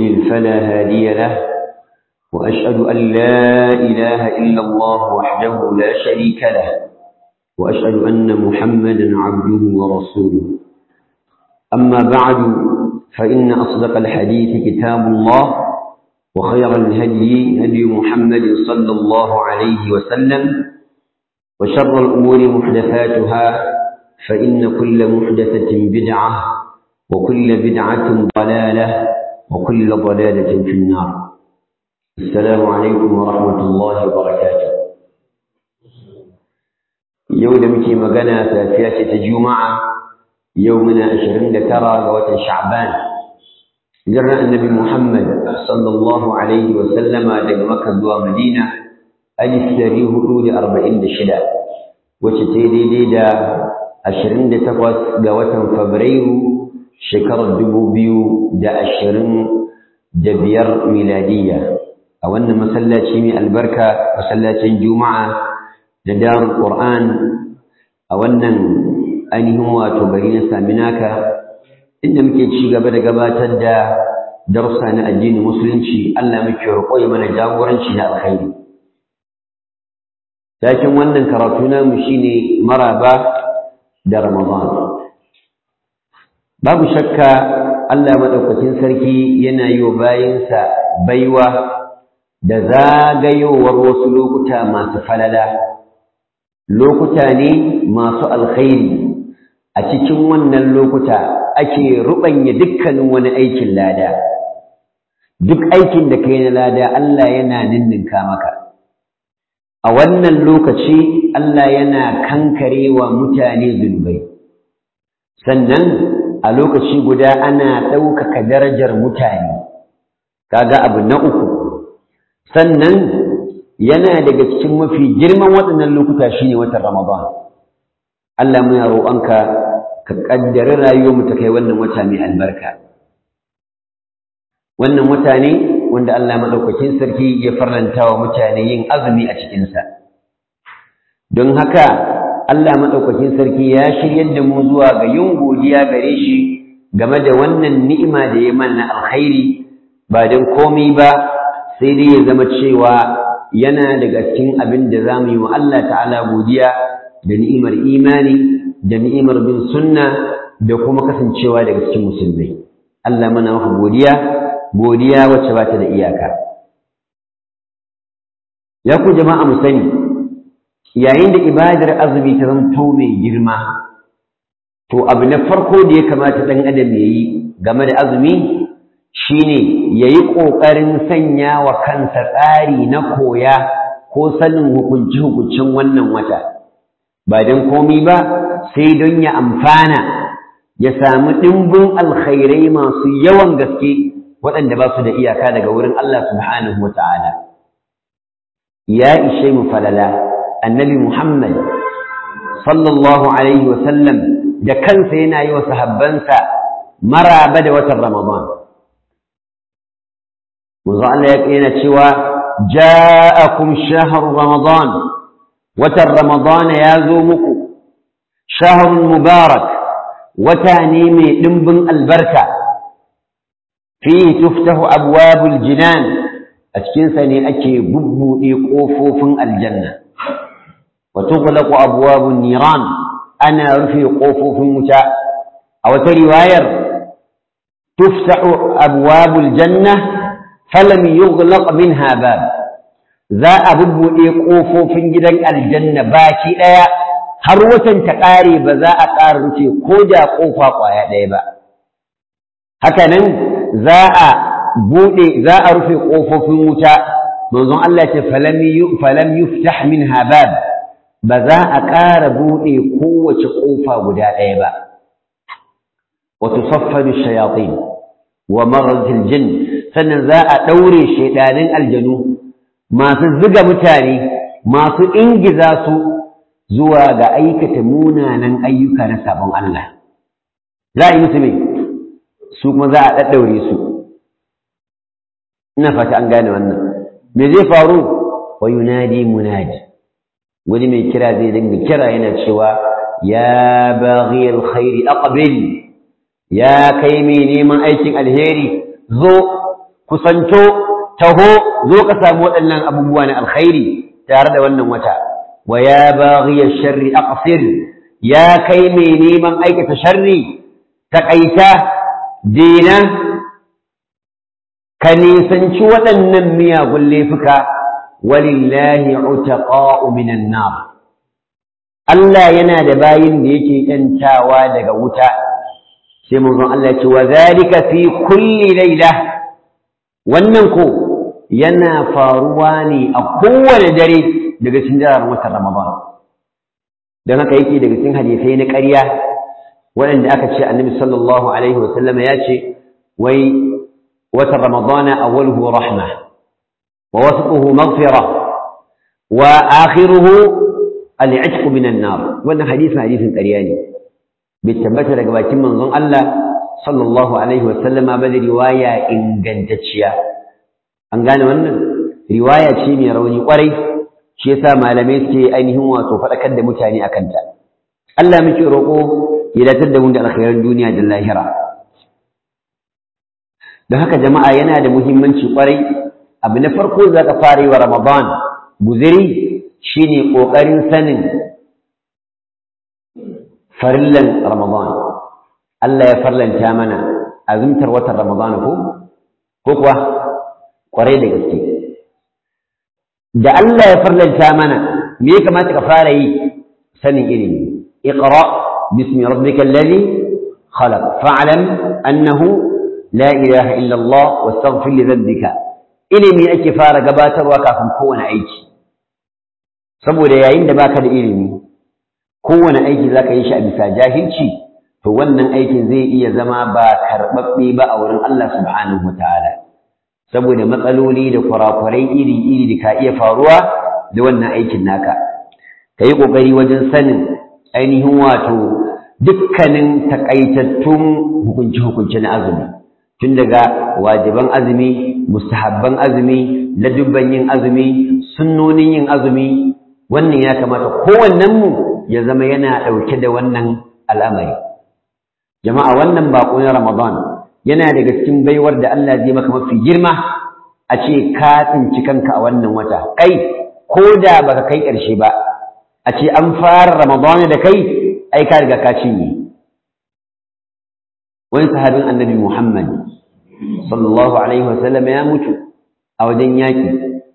يضلل فلا هادي له وأشهد أن لا إله إلا الله وحده لا شريك له وأشهد أن محمدا عبده ورسوله أما بعد فإن أصدق الحديث كتاب الله وخير الهدي هدي محمد صلى الله عليه وسلم وشر الأمور محدثاتها فإن كل محدثة بدعة وكل بدعة ضلالة وكل ضلالة في النار السلام عليكم ورحمة الله وبركاته يوم مكي مغنى ثلاثية الجمعة يومنا عشرين ترى غوة شعبان جرى النبي محمد صلى الله عليه وسلم daga Makka zuwa Madina alif dari hudu da arba'in da shida wacce ta daidai da ashirin da takwas ga watan Fabrairu shekarar dubu biyu da ashirin da biyar miladiyya a wannan masallaci mai albarka masallacin juma'a da darul qur'an a wannan ainihin wato gari na saminaka inda muke ci gaba da gabatar da darussa na addinin musulunci Allah muke roƙo ya mana jagoranci na alkhairi Takin wannan karatu namu shine maraba da Ramadan babu shakka Allah madaukakin sarki yana yi wa bayinsa baiwa da zagayowar wasu lokuta masu falala lokuta ne masu alkhairi a cikin wannan lokuta ake ruɓanya dukkanin wani aikin lada duk aikin da kai na lada Allah yana ninninka maka a wannan lokaci Allah yana kankarewa mutane zunubai sannan a lokaci guda ana ɗaukaka darajar mutane kaga abu na uku sannan yana daga cikin mafi girman waɗannan lokuta shine watan Ramadan Allah muna roƙonka ka ƙaddari rayuwarmu ta kai wannan wata mai albarka wannan wata ne wanda Allah maɗaukakin sarki ya farlanta wa mutane yin azumi a cikinsa don haka Allah maɗaukakin sarki ya shiryar da mu zuwa ga yin godiya gare shi game da wannan ni'ima da ya mana alkhairi ba don komai ba sai dai ya zama cewa yana daga cikin abin da za mu yi wa Allah ta'ala godiya da ni'imar imani da ni'imar bin sunna da kuma kasancewa daga cikin musulmai Allah mana maka godiya godiya wacce ba ta da iyaka ya ku jama'a mu sani yayin da ibadar azumi ta zanto mai girma to abu na farko da ya kamata ɗan adam ya yi game da azumi shine ya yi ƙoƙarin sanya wa kansa tsari na koya ko sanin hukunci-hukuncin wannan wata ba don komi ba sai don ya amfana ya samu ɗimbin alkhairai masu yawan gaske waɗanda ba su da iyaka daga wurin Allah subhanahu wa ta'ala ya ishe mu falala annabi Muhammad sallallahu alaihi wa sallam da kansa yana yi wa sahabbansa maraba da watan Ramadan manzo Allah yana cewa ja'akum shahru ramadan watan Ramadan ya zo muku shahrun mubarak wata ne mai dimbin albarka fihi tuftahu abwabul jinan a cikin sa ne ake bubbude kofofin aljanna wa tughlaqu abwabun niran ana rufe kofofin wuta a wata riwayar tuftahu abwabul janna falam yughlaq minha bab za a bubbuɗe ƙofofin gidan aljanna baki ɗaya har watan ta ƙare ba za a ƙara rufe ko da ƙofa ƙwaya ɗaya ba haka nan za a buɗe za a rufe ƙofofin wuta manzon Allah ce falam yuftah minha bab ba za a ƙara buɗe kowace ƙofa guda ɗaya ba wa tusaffadu shayatin wa maradil jinn sannan za a ɗaure shaidanin aljanu masu ziga mutane masu ingiza su zuwa ga aikata munanan ayyuka na sabon Allah za a yi musu mai su kuma za a ɗaɗɗaure su ina fata an gane wannan me zai faru wa yunadi munadi wani mai kira zai dinga kira yana cewa ya baghi alkhairi aqbil ya kai mai neman aikin alheri zo kusanto taho zo ka samu waɗannan abubuwa na alkhairi tare da wannan wata wa ya baghiya sharri aqsir ya kai mai neman aikata sharri taƙaita dena ka nisanci waɗannan miyagun laifuka walillahi utaqa'u minan nar Allah yana da bayin da yake ‘yantawa daga wuta, sai manzon Allah ce, wa zalika fi kulli laila wannan ko yana faruwa ne a kowane dare daga cikin jarar watan Ramadan. Don haka yake daga cikin hadisai na ƙarya waɗanda aka ce annabi sallallahu Alaihi wasallama ya ce, wai watan Ramadana awwaluhu rahma wa wasatuhu maghfira wa akhiruhu al'itqu minan nar wannan hadisin hadisin ƙarya ne bai tabbata daga bakin manzon Allah sallallahu alaihi wa sallama ba da riwaya ingantacciya an gane wannan riwaya ce mai rauni kwarai shi yasa malamai suke ainihin wato faɗakar da mutane akan ta Allah muke roƙo ya datar da mu da alkhairan duniya da lahira don haka jama'a yana da muhimmanci kwarai abu na farko za ka fara yi wa Ramadan guziri shine ƙoƙarin sanin farillan Ramadan Allah ya farlanta mana azumtar watan Ramadan ko ko kuwa ƙwarai da gaske da Allah ya farlanta mana me ya kamata ka fara yi sanin ilimi iqra bismi rabbikal ladhi khalaq fa'lam annahu la ilaha illa Allah wastaghfir li dhanbika ilimi ake fara gabatarwa kafin kowane aiki saboda yayin da baka da ilimi kowane aiki zaka yi shi a bisa jahilci to wannan aikin zai iya zama ba karɓaɓɓe ba a wurin Allah subhanahu wataala saboda matsaloli da kurakurai iri-iri da ka iya faruwa da wannan aikin naka ka yi ƙoƙari wajen sanin ainihin wato dukkanin takaitattun hukunce-hukunce na azumi tun daga wajiban azumi mustahabban azumi ladubban yin azumi sunnonin yin azumi wannan ya kamata kowannenmu ya zama yana ɗauke da wannan al'amari jama'a wannan baƙo na ramadan yana daga cikin baiwar da Allah zai maka mafi girma a ce ka tsinci kanka a wannan wata kai ko da baka kai ƙarshe ba a ce an fara ramadan da kai ai ka riga ka cinye wani sahabin annabi muhammad sallallahu alaihi wasallam ya mutu a wajen yaƙi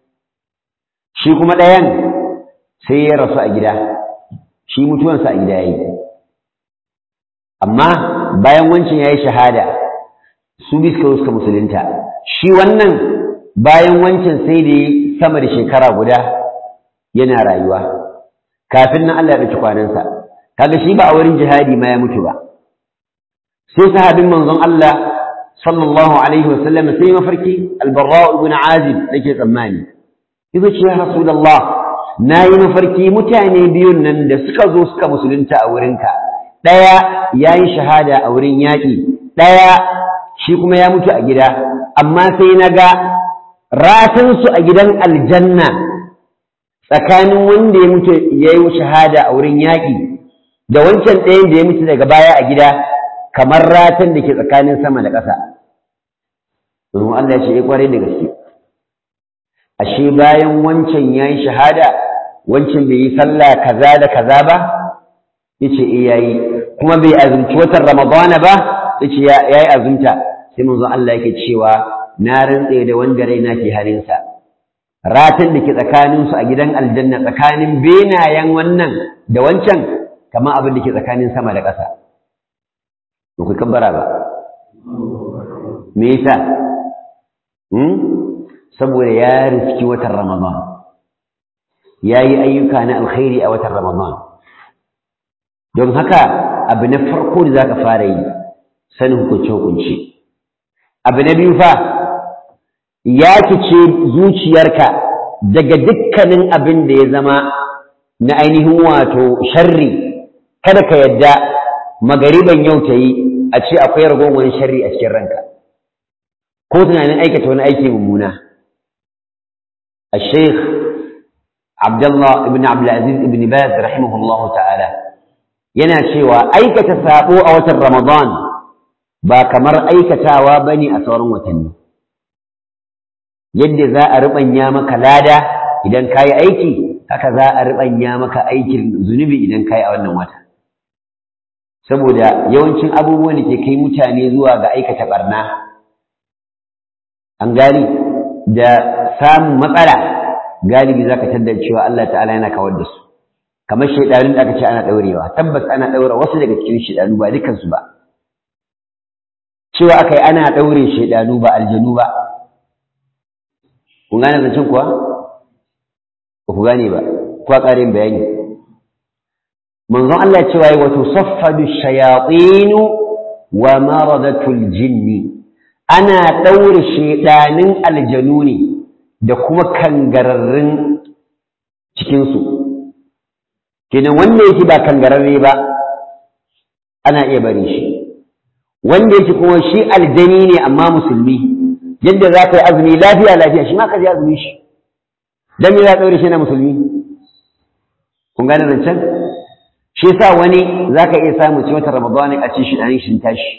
shi kuma ɗayan sai ya rasu a gida shi mutuwansa a gida ya yi amma bayan wancan ya yi shahada su bi suka suka musulunta shi wannan bayan wancan sai da sama da shekara guda yana rayuwa kafin nan Allah ya ɗauki kwanansa kaga shi ba a wurin jihadi ma ya mutu ba sai sahabin manzon Allah sallallahu alaihi wasallam sai mafarki albarra ibn azib nake tsammani yace ce ya rasulullah nayi mafarki mutane biyun nan da suka zo suka musulunta a wurinka daya yayi shahada a wurin yaki daya shi kuma ya mutu a gida amma sai naga ratan su a gidan aljanna tsakanin wanda ya mutu yayi shahada a wurin yaki da wancan ɗayan da ya mutu daga baya a gida kamar ratan da ke tsakanin sama da ƙasa domin Allah ya ce ya kware da gaske ashe bayan wancan ya yi shahada wancan bai yi sallah kaza da kaza ba ya ce eh yayi kuma bai azumci watan ramadana ba ya ce ya yi azumta sai manzo Allah yake cewa na rantse da wanda raina ke halinsa ratan da ke tsakaninsu a gidan aljanna tsakanin benayen wannan da wancan kamar abin da ke tsakanin sama da ƙasa ba ku kabbara ba me yasa hmm saboda ya riski watan ramadan ya yi ayyuka na alkhairi a watan ramadan don haka abu na farko da za ka fara yi sanin hukunce hukunce abu na biyu fa ya kice zuciyarka daga dukkanin abin da ya zama na ainihin wato sharri kada ka yadda magariban yau ta yi a ce akwai ragowar sharri a cikin ranka ko tunanin aikata wani aiki mummuna الشيخ عبد الله بن عبد العزيز بن باز رحمه الله تعالى yana cewa aikata sabo a watan Ramadan ba kamar aikatawa bane a sauran watanni yadda za a ruɓanya maka lada idan ka yi aiki haka za a ruɓanya maka aikin zunubi idan ka yi a wannan wata saboda yawancin abubuwan da ke kai mutane zuwa ga aikata ɓarna an gani da samun matsala galibi za ka taddar cewa Allah ta'ala yana kawar da su kamar shaidanun da aka ce ana ɗaurewa tabbas ana ɗaura wasu daga cikin shaidanu ba dukansu ba cewa aka yi ana ɗaure shaidanu ba aljanu ba kun gane zancen kuwa ba ku gane ba kuwa ƙarin bayani manzon Allah cewa yi wato saffadu shayatinu wa maradatul jinni ana ɗaure shaidanin aljanu ne da kuma kangararrun cikinsu kenan wanda yake ba kangararre ba ana iya bari shi wanda yake kuma shi aljani ne amma musulmi yadda za ka yi azumi lafiya lafiya shi ma ka je azumi shi dan me za ka ɗaure shi na musulmi kun gane zancen shi yasa wani za ka iya samu ci wata ramadani a ce shi ɗan shi tashi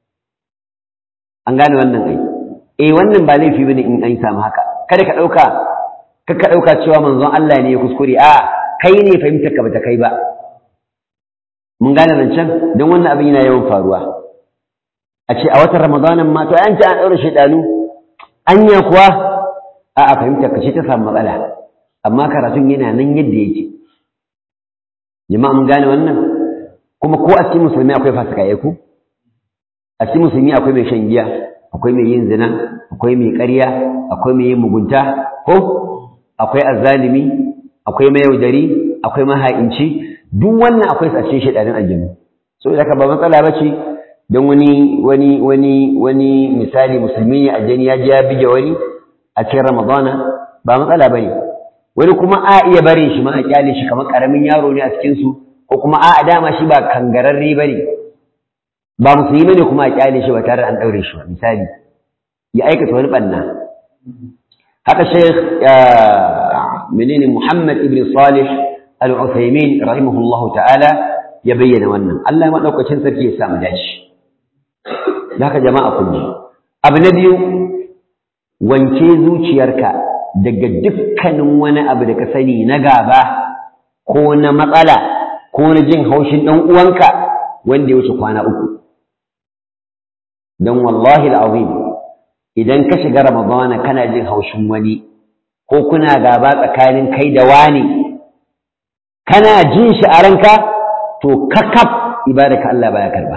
an gane wannan ai eh wannan ba laifi bane in an samu haka kada ka ɗauka ka ka ɗauka cewa manzon Allah ne ya kuskure a kai ne fahimtar ka bata kai ba mun gane zancen don wannan abin yana yawan faruwa a ce a watan ramadanin ma to an ce an ɗaura shaidanu anya kuwa a a fahimtar ka ce ta samu matsala amma karatun yana nan yadda yake jama'a mun gane wannan kuma ko a cikin musulmi akwai fasikaye ku a cikin musulmi akwai mai shan giya akwai mai yin zina akwai mai ƙarya akwai mai yin mugunta ko akwai azzalimi akwai mayaudari akwai maha'inci duk wannan akwai su a cikin shaidanin aljannu so da ka ba matsala ba ce don wani wani wani wani misali musulmi ne aljani ya je ya bige wani a cikin ramadana ba matsala ba ne wani kuma a iya barin shi ma a kyale shi kamar karamin yaro ne a cikin su ko kuma a dama shi ba kangararre ba ne ba musulmi ne kuma a kyale shi ba tare da an daure shi ba misali ya aikata wani banna haka sheikh menene muhammad ibn salih al-uthaymin rahimahullahu ta'ala ya bayyana wannan Allah ya madaukakin sarki ya samu dace haka jama'a kun ji abu na biyu wanke zuciyarka daga dukkanin wani abu da ka sani na gaba ko na matsala ko na jin haushin ɗan uwanka wanda ya wuce kwana uku don wallahi al'azim idan ka shiga ramadana kana jin haushin wani ko kuna gaba tsakanin kai da wani kana jin shi a ranka to kakaf ibadaka Allah baya karba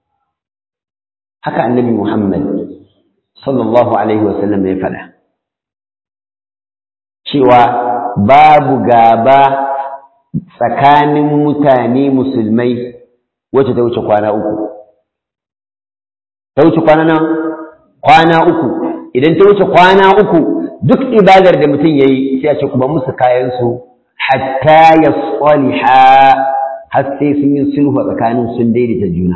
haka annabi Muhammad sallallahu alaihi wasallam ya faɗa cewa babu gaba tsakanin mutane musulmai wacce ta wuce kwana uku ta wuce kwana nan kwana uku idan ta wuce kwana uku duk ibadar da mutum ya yi sai a ce kuma musu kayansu hatta ya tsaliha har sai sun yi sulhu tsakanin sun daidaita juna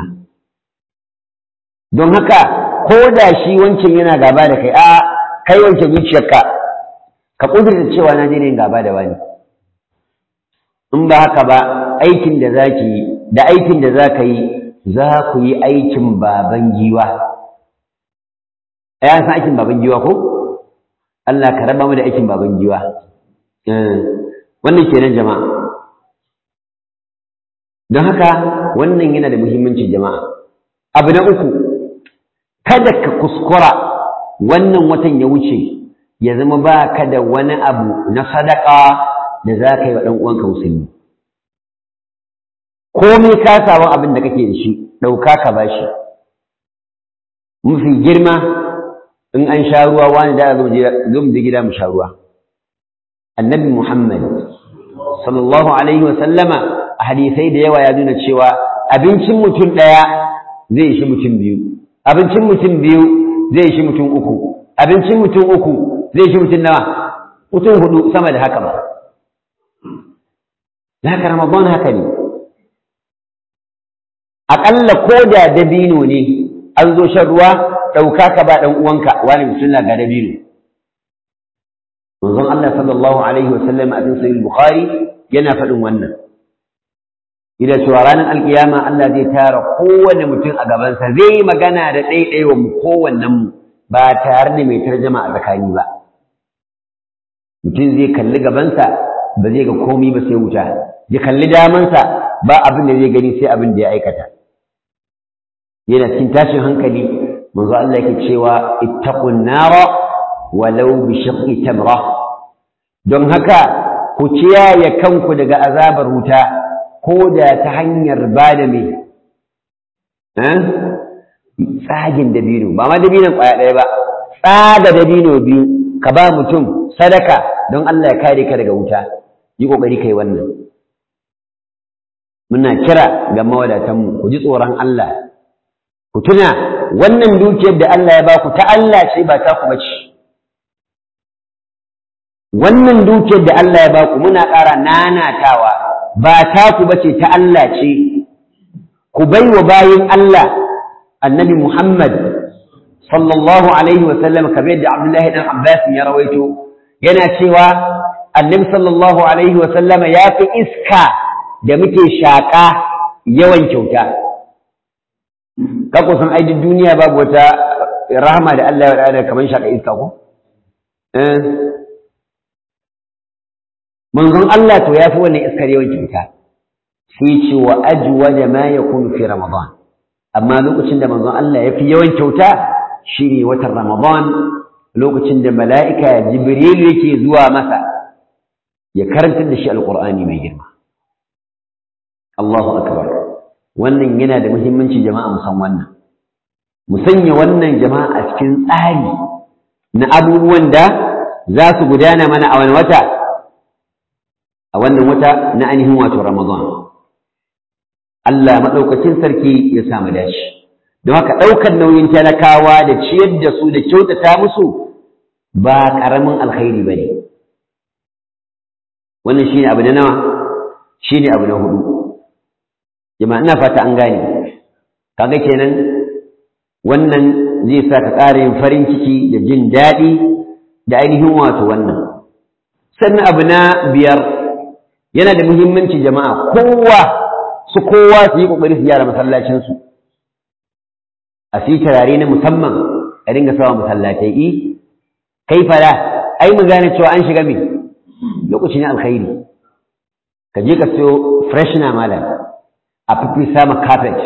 don haka ko da shi wancan yana gaba da kai a kai wancan zuciyarka ka kudurta cewa na je yin gaba da wani in ba haka ba aikin da za ki yi da aikin da za ka yi za ku yi aikin baban giwa a san aikin baban giwa ko Allah ka raba mu da aikin baban giwa wannan kenan jama'a don haka wannan yana da muhimmanci jama'a abu na uku kada ka kuskura wannan watan ya wuce ya zama ba ka da wani abu na sadaka da za ka yi wa ɗan uwanka musulmi komai ka samu abin da kake da shi ɗauka ka ba shi mafi girma in an sha ruwa wani da zo mu je gida mu sha ruwa annabi muhammad sallallahu alaihi wa sallama a hadisai da yawa ya nuna cewa abincin mutum ɗaya zai shi mutum biyu abincin mutum biyu zai shi mutum uku abincin mutum uku zai shi mutum nawa mutum hudu sama da haka ba haka ramadan haka ne aƙalla ko da dabino ne an zo shan ruwa ɗauka ka ba ɗan uwanka wani bismillah ga dabino manzon Allah sallallahu alaihi wa sallam a cikin sahih bukhari yana faɗin wannan idan cewa ranar alkiyama Allah zai tara kowane mutum a gabansa zai yi magana da ɗaiɗaiwa mu kowannen mu ba tare da mai tarjama a tsakani ba mutum zai kalli gabansa ba zai ga komi ba sai wuta ya kalli damansa ba abin da zai gani sai abin da ya aikata yana cikin tashin hankali manzo Allah yake cewa ittaqun nara walau bi shaqqi tamra don haka ku ciyaye kanku daga azabar wuta ko da ta hanyar bada me eh tsagin dabino ba ma dabinon kwaya ɗaya ba tsaga dabino biyu ka ba mutum sadaka don Allah ya kare ka daga wuta yi kokari kai wannan muna kira ga mawadatanmu ku ji tsoron Allah ku tuna wannan dukiyar da Allah ya ba ku ta Allah ce ba ta ku bace wannan dukiyar da Allah ya ba ku muna ƙara nanatawa ba ta ku bace ta Allah ce ku bai wa bayin Allah annabi Muhammad sallallahu alaihi wa sallam kamar yadda Abdullahi dan Abbas ya rawaito yana cewa annabi sallallahu alaihi wa sallama ya fi iska da muke shaƙa yawan kyauta ka kusan ai duk duniya babu wata rahama da Allah ya da kamar shaƙa iska ko eh manzon Allah to ya fi wannan iskar yawan kyauta sai ce wa ajwada ma yakunu fi ramadan amma lokacin da manzon Allah ya fi yawan kyauta shine watan ramadan lokacin da mala'ika jibril yake zuwa masa ya karantar da shi alqur'ani mai girma Allahu akbar wannan yana da muhimmanci jama'a mu san wannan mu sanya wannan jama'a a cikin tsari na abubuwan da za su gudana mana a wani wata a wannan wata na ainihin wato Ramadan Allah maɗaukacin sarki ya samu dashi don haka ɗaukar nauyin talakawa da ciyar da su da kyautata musu ba ƙaramin alkhairi ba ne wannan shine abu na nawa shine abu na hudu jama'a ina fata an gane kaga kenan wannan zai sa ka ƙara yin farin ciki da jin daɗi da ainihin wato wannan sannan abu na biyar yana da muhimmanci jama'a kowa su kowa su yi ƙoƙari su gyara masallacinsu a su turare na musamman a dinga sawa masallatai i kai fara ai mu gane cewa an shiga me lokaci ne alkhairi ka je ka siyo freshna malam a fifi sama carpet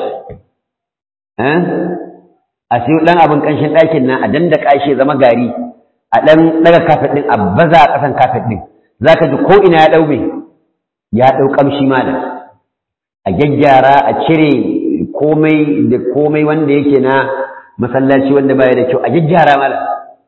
a siyo ɗan abin ƙanshin ɗakin nan a dandaka shi zama gari a ɗan ɗaga carpet ɗin a baza a ƙasan carpet ɗin za ka ji ko ina ya ɗau mai ya ɗau ƙamshi malam a gyaggyara a cire komai da komai wanda yake na masallaci wanda baya da kyau a gyaggyara malam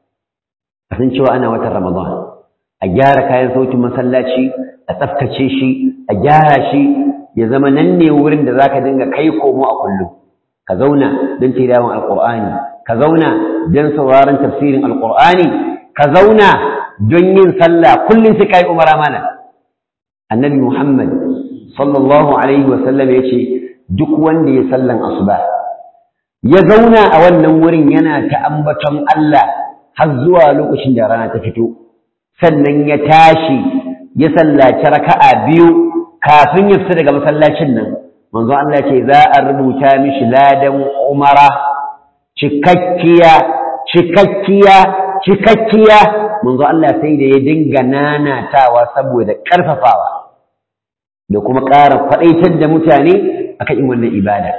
a san cewa ana watan ramadan a gyara kayan sautin masallaci a tsaftace shi a gyara shi ya zama nan ne wurin da zaka dinga kai komo a kullum ka zauna don tilawan alqur'ani ka zauna don sauraron tafsirin alqur'ani ka zauna don yin sallah kullum sai kai umara mana annabi muhammad sallallahu alaihi wa sallam yace duk wanda ya sallan asuba ya zauna a wannan wurin yana ta ambaton Allah har zuwa lokacin da rana ta fito sannan ya tashi ya sallaci raka'a biyu kafin ya fita daga masallacin nan manzo Allah ce za a rubuta mishi ladan umara cikakkiya cikakkiya cikakkiya manzo Allah sai da ya dinga nanatawa saboda karfafawa da kuma ƙara faɗaitar da mutane akan yin wannan ibada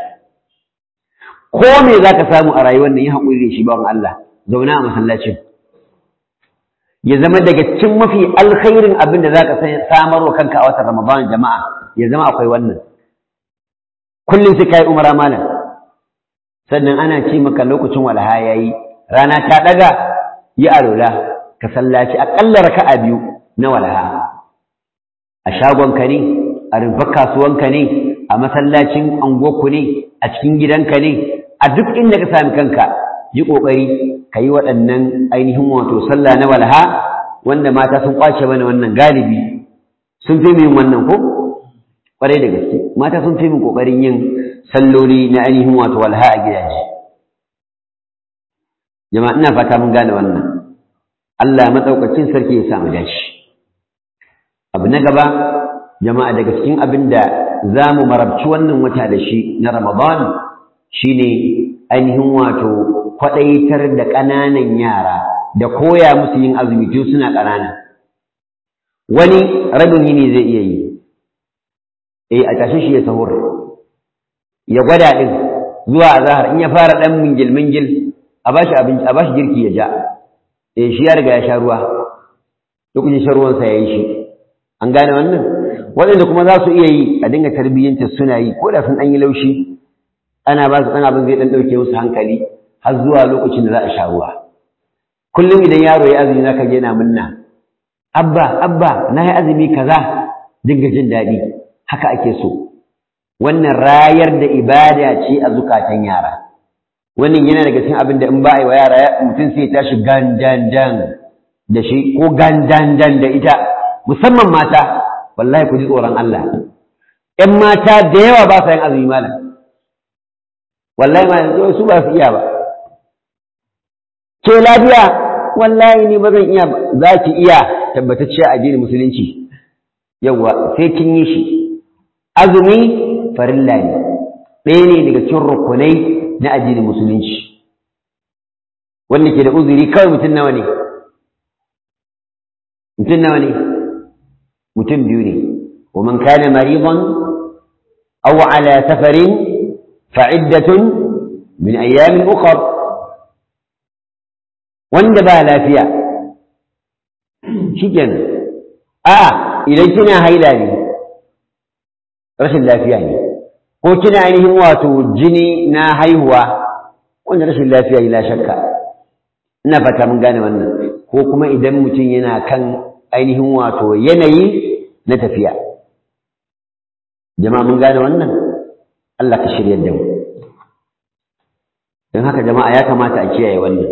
ko me zaka samu a rayuwar nan yi haƙuri da shi bawan Allah zauna a masallacin ya zama daga cikin mafi alkhairin abin da za ka samar wa kanka a watan Ramadan jama'a ya zama akwai wannan kullum sai kai umara malam sannan ana ce maka lokacin walha yayi rana ta daga yi alola ka sallaci akalla raka'a biyu na walha a shagonka ne a rumfar kasuwanka ne a masallacin angoku ne a cikin gidanka ne a duk inda ka sami kanka yi ƙoƙari ka yi waɗannan ainihin wato sallah na walha wanda mata sun ƙwace mana wannan galibi sun fi min wannan ko ƙwarai da gaske mata sun fi min ƙoƙarin yin salloli na ainihin wato walha a gidaje jama'a ina fata mun gane wannan Allah maɗaukacin sarki ya samu dace abu na gaba jama'a daga cikin abin da za mu marabci wannan wata da shi na ramadan shine ainihin wato kwaɗaitar da ƙananan yara da koya musu yin azumi tun suna ƙanana wani rabin yini zai iya yi eh a tashi shi ya sahur ya gwada din zuwa azhar in ya fara dan mingil mingil a bashi abinci a bashi girki ya ja eh shi ya riga ya sha ruwa lokacin shan ruwan sa yayi shi an gane wannan waɗanda kuma za su iya yi a dinga tarbiyyanta suna yi ko da sun ɗan yi laushi ana ba su ɗan abin zai ɗan ɗauke musu hankali har zuwa lokacin da za a sha ruwa kullum idan yaro ya azumi zaka je yana munna abba abba na yi azumi kaza dinga jin daɗi haka ake so wannan rayar da ibada ce a zukatan yara wannan yana daga cikin abin da in ba a yi wa yara mutum sai ya tashi gandandan da shi ko gandandan da ita musamman mata wallahi ku ji tsoron Allah ƴan mata da yawa ba sa yin azumi malam wallahi ma su ba su iya ba ke lafiya wallahi ni ba zan iya ba za ki iya tabbatacciya addinin musulunci yawa sai kin yi shi azumi farilla ne ɗaya ne daga cikin rukunai na addinin musulunci wanda ke da uzuri kawai mutum nawa ne mutum nawa ne mutum biyu ne ومن كان مريضا أو على سفر فعدة من أيام أخر wanda ba lafiya shiken a idan kina haila ne rashin lafiya ne ko kina ainihin wato jini na haihuwa wanda rashin lafiya ne la shakka ina fata mun gane wannan ko kuma idan mutum yana kan ainihin wato yanayi na tafiya jama'a mun gane wannan Allah ka shirya da mu don haka jama'a ya kamata a kiyaye wannan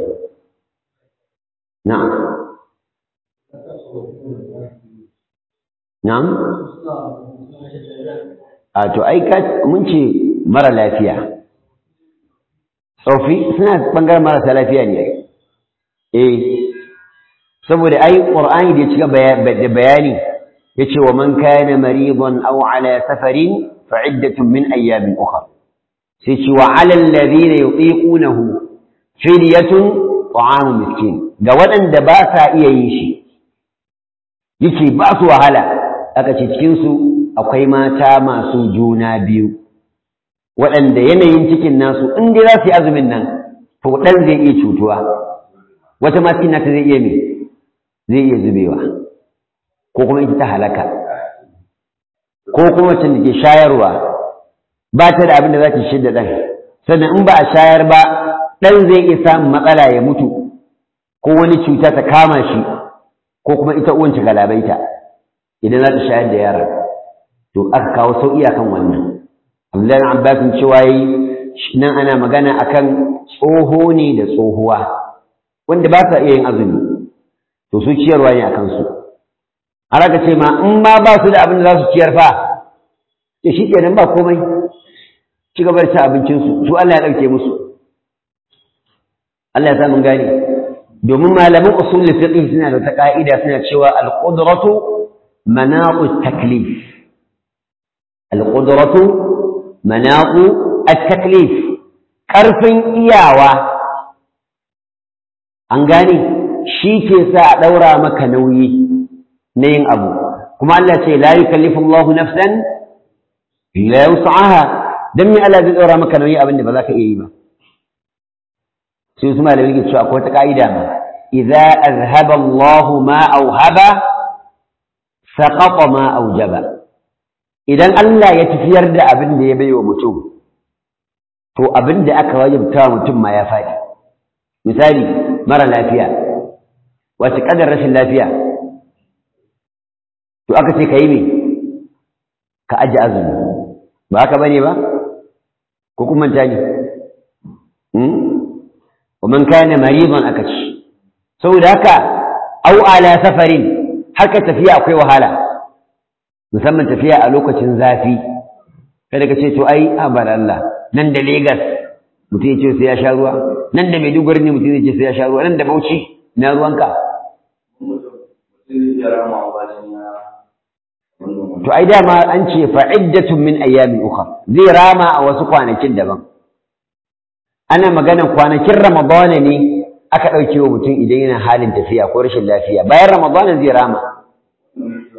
na'am na'am a to ai ka mun ce mara lafiya tsofi suna bangaren marasa lafiya ne eh saboda ai qur'ani da ya cika da bayani yace wa man kana maridan aw ala safarin fa iddatun min ayyamin ukhra sai ce wa ala alladhina yutiqunahu fidyatun ta'amu miskin ga waɗanda ba sa iya yin shi yake ba su wahala aka ce cikin su akwai mata masu juna biyu waɗanda yanayin cikin nasu in dai za su yi azumin nan to ɗan zai iya cutuwa wata ma cikin nata zai iya me zai iya zubewa ko kuma ita ta halaka ko kuma wacce da ke shayarwa ba ta da abin da za ta shidda ɗan sannan in ba a shayar ba ɗan zai iya samun matsala ya mutu ko wani cuta ta kama shi ko kuma ita uwan ta galabaita idan za ta shayar da yaron to aka kawo sauƙi akan wannan Abdullahi Abbas cewa yi nan ana magana akan tsoho ne da tsohuwa wanda ba sa iya yin azumi to su ciyarwa ne akan su har aka ce ma in ma ba su da abin da za su ciyar fa to shi kenan ba komai ci gaba da cin abincinsu su Allah ya ɗauke musu Allah ya sa mun gane domin malaman usul fiqh suna da ta ka'ida suna cewa al-qudratu manaqu taklif al-qudratu manaqu at-taklif karfin iyawa an gane shi ke sa a daura maka nauyi na yin abu kuma Allah ce la yukallifu Allahu nafsan illa wus'aha dan me Allah zai daura maka nauyi abin da ba za ka iya yi ba sai su malamai ke cewa akwai wata ka'ida ma idza azhaba Allahu ma auhaba saqata ma aujaba idan Allah ya tafiyar da abin da ya baiwa mutum to abin da aka wajibta mutum ma ya faɗi misali mara lafiya wace kadar rashin lafiya to aka ce ka yi me ka aji azumi ba haka bane ba ko kuma manta ne ومن كان مريضا akaci saboda haka au ala safarin haka tafiya akwai wahala musamman tafiya a lokacin zafi kada ka ce to ai abar Allah nan da Lagos mutum ya ce sai ya sha ruwa nan da Maiduguri ne mutum ya ce sai ya sha ruwa nan da Bauchi na ruwanka to ai dama an ce fa'iddatun min ayyamin ukhra zai rama a wasu kwanakin daban ana maganan kwanakin ramadana ne aka ɗauke wa mutum idan yana halin tafiya ko rashin lafiya bayan ramadana zai rama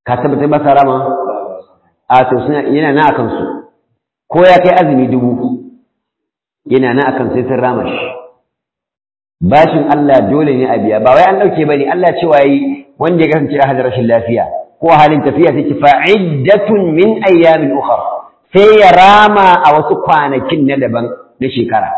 ka tabbatar ba sa rama a to suna yana na akan su ko ya kai azumi dubu yana na akan sai sun rama shi bashin Allah dole ne a biya ba wai an dauke bane Allah cewa yi wanda ya kasance a hadar rashin lafiya ko halin tafiya sai ki fa'iddatun min ayyamin ukhra sai ya rama a wasu kwanakin na daban na shekara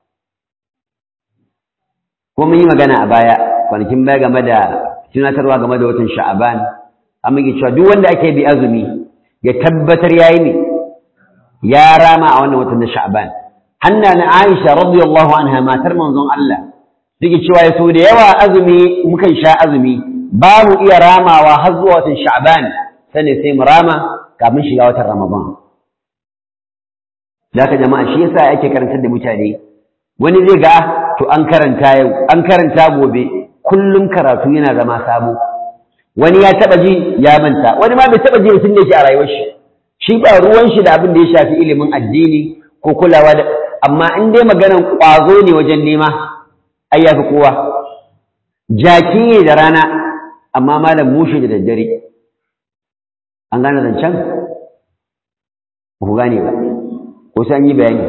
ko mun yi magana a baya kwanakin baya game da tunatarwa game da watan sha'aban an muke cewa duk wanda ake bi azumi ya tabbatar yayi ne ya rama a wannan watan na sha'aban hanna na Aisha radiyallahu anha matar manzon Allah take cewa ya so da yawa azumi mukan sha azumi ba mu iya ramawa har zuwa watan sha'aban sane sai mu rama kafin shiga watan ramadan zaka jama'a shi yasa ake karantar da mutane wani zai ga to an karanta yau an karanta gobe kullum karatu yana zama sabo wani ya taba ji ya manta wani ma bai taba ji tun da shi a rayuwar shi shi ba ruwan shi da abin da ya shafi ilimin addini ko kulawa da amma in dai maganan kwazo ne wajen nema ai yafi kowa jaki ne da rana amma malam mushe da daddare an gane zancen ba ku gane ba ko sai an yi bayani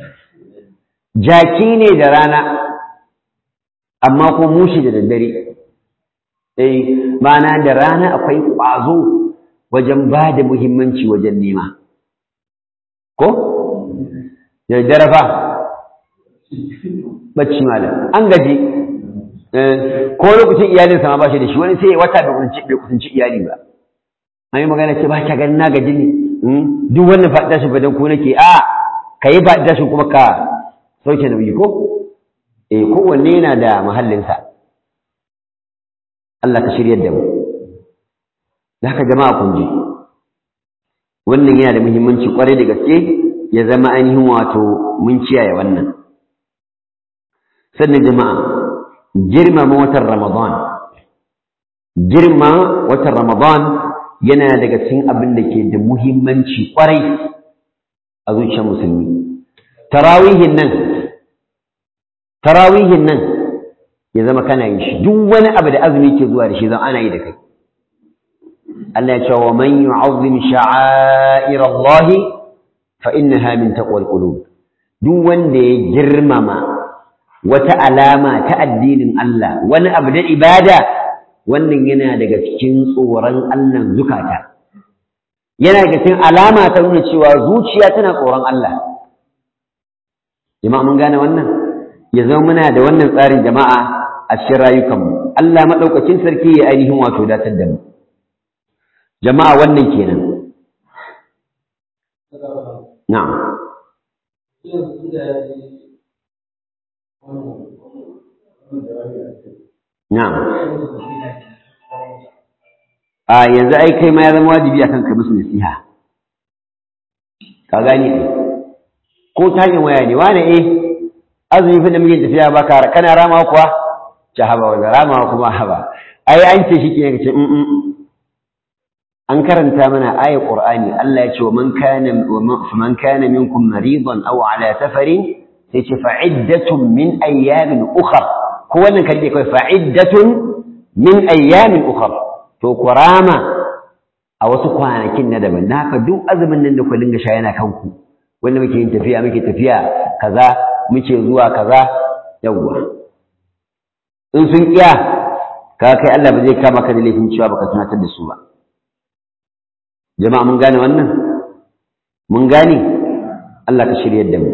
jaki ne da rana amma ko mushi da daddare eh ma'ana da rana akwai ƙwazo wajen ba da muhimmanci wajen nema ko da daddare fa bacci malam an gaji ko lokacin iyalinsa ma ba shi da shi wani sai wata bai kusanci iyali ba an yi magana ce ba ka ganin na gaji ne duk wannan faɗi shi fadan ko nake a ka yi faɗi tashin kuma ka sauke nauyi ko eh kowanne yana da mahallinsa Allah ka shiryar da mu da haka jama'a kun ji wannan yana da muhimmanci kwarai da gaske ya zama ainihin wato mun kiyaye wannan sannan jama'a girmama watan ramadan girma watan ramadan yana daga cikin abin da ke da muhimmanci kwarai a zuciyar musulmi tarawihin nan tarawihin nan ya zama kana yin shi duk wani abu da azumi ke zuwa da shi zan ana yi da kai Allah ya ce wa man yu'azzim sha'air Allah fa innaha min taqwal qulub duk wanda ya girmama wata alama ta addinin Allah wani abu da ibada wannan yana daga cikin tsoron Allah zukata yana daga cikin alama ta nuna cewa zuciya tana tsoron Allah jama'a mun gane wannan ya zama muna da wannan tsarin jama'a a cikin rayukanmu Allah maɗaukakin sarki ya ainihin wato datar da mu jama'a wannan kenan na'am na'am a yanzu ai kai ma ya zama wajibi akan ka musu nasiha ka gane ko ta hanyar waya ne wane eh azumi fa da muke tafiya ba ka kana rama kuwa ta haba wanda rama kuma haba ai an ce shi ke ce an karanta mana ayat qur'ani Allah ya ce wa man kana man kana minkum maridan aw ala safarin sai ce fa'iddatun min ayyamin ukhra ko wannan kalbe kai fa'iddatun min ayyamin ukhra to kurama a wasu kwanakin na daban na haka duk azumin nan da ku dinga sha yana kanku wanda muke yin tafiya muke tafiya kaza muke zuwa kaza yawwa in sun kiya ka kai Allah ba zai kama ka da laifin cewa baka tunatar da su ba jama'a mun gane wannan mun gane Allah ka shiryar da mu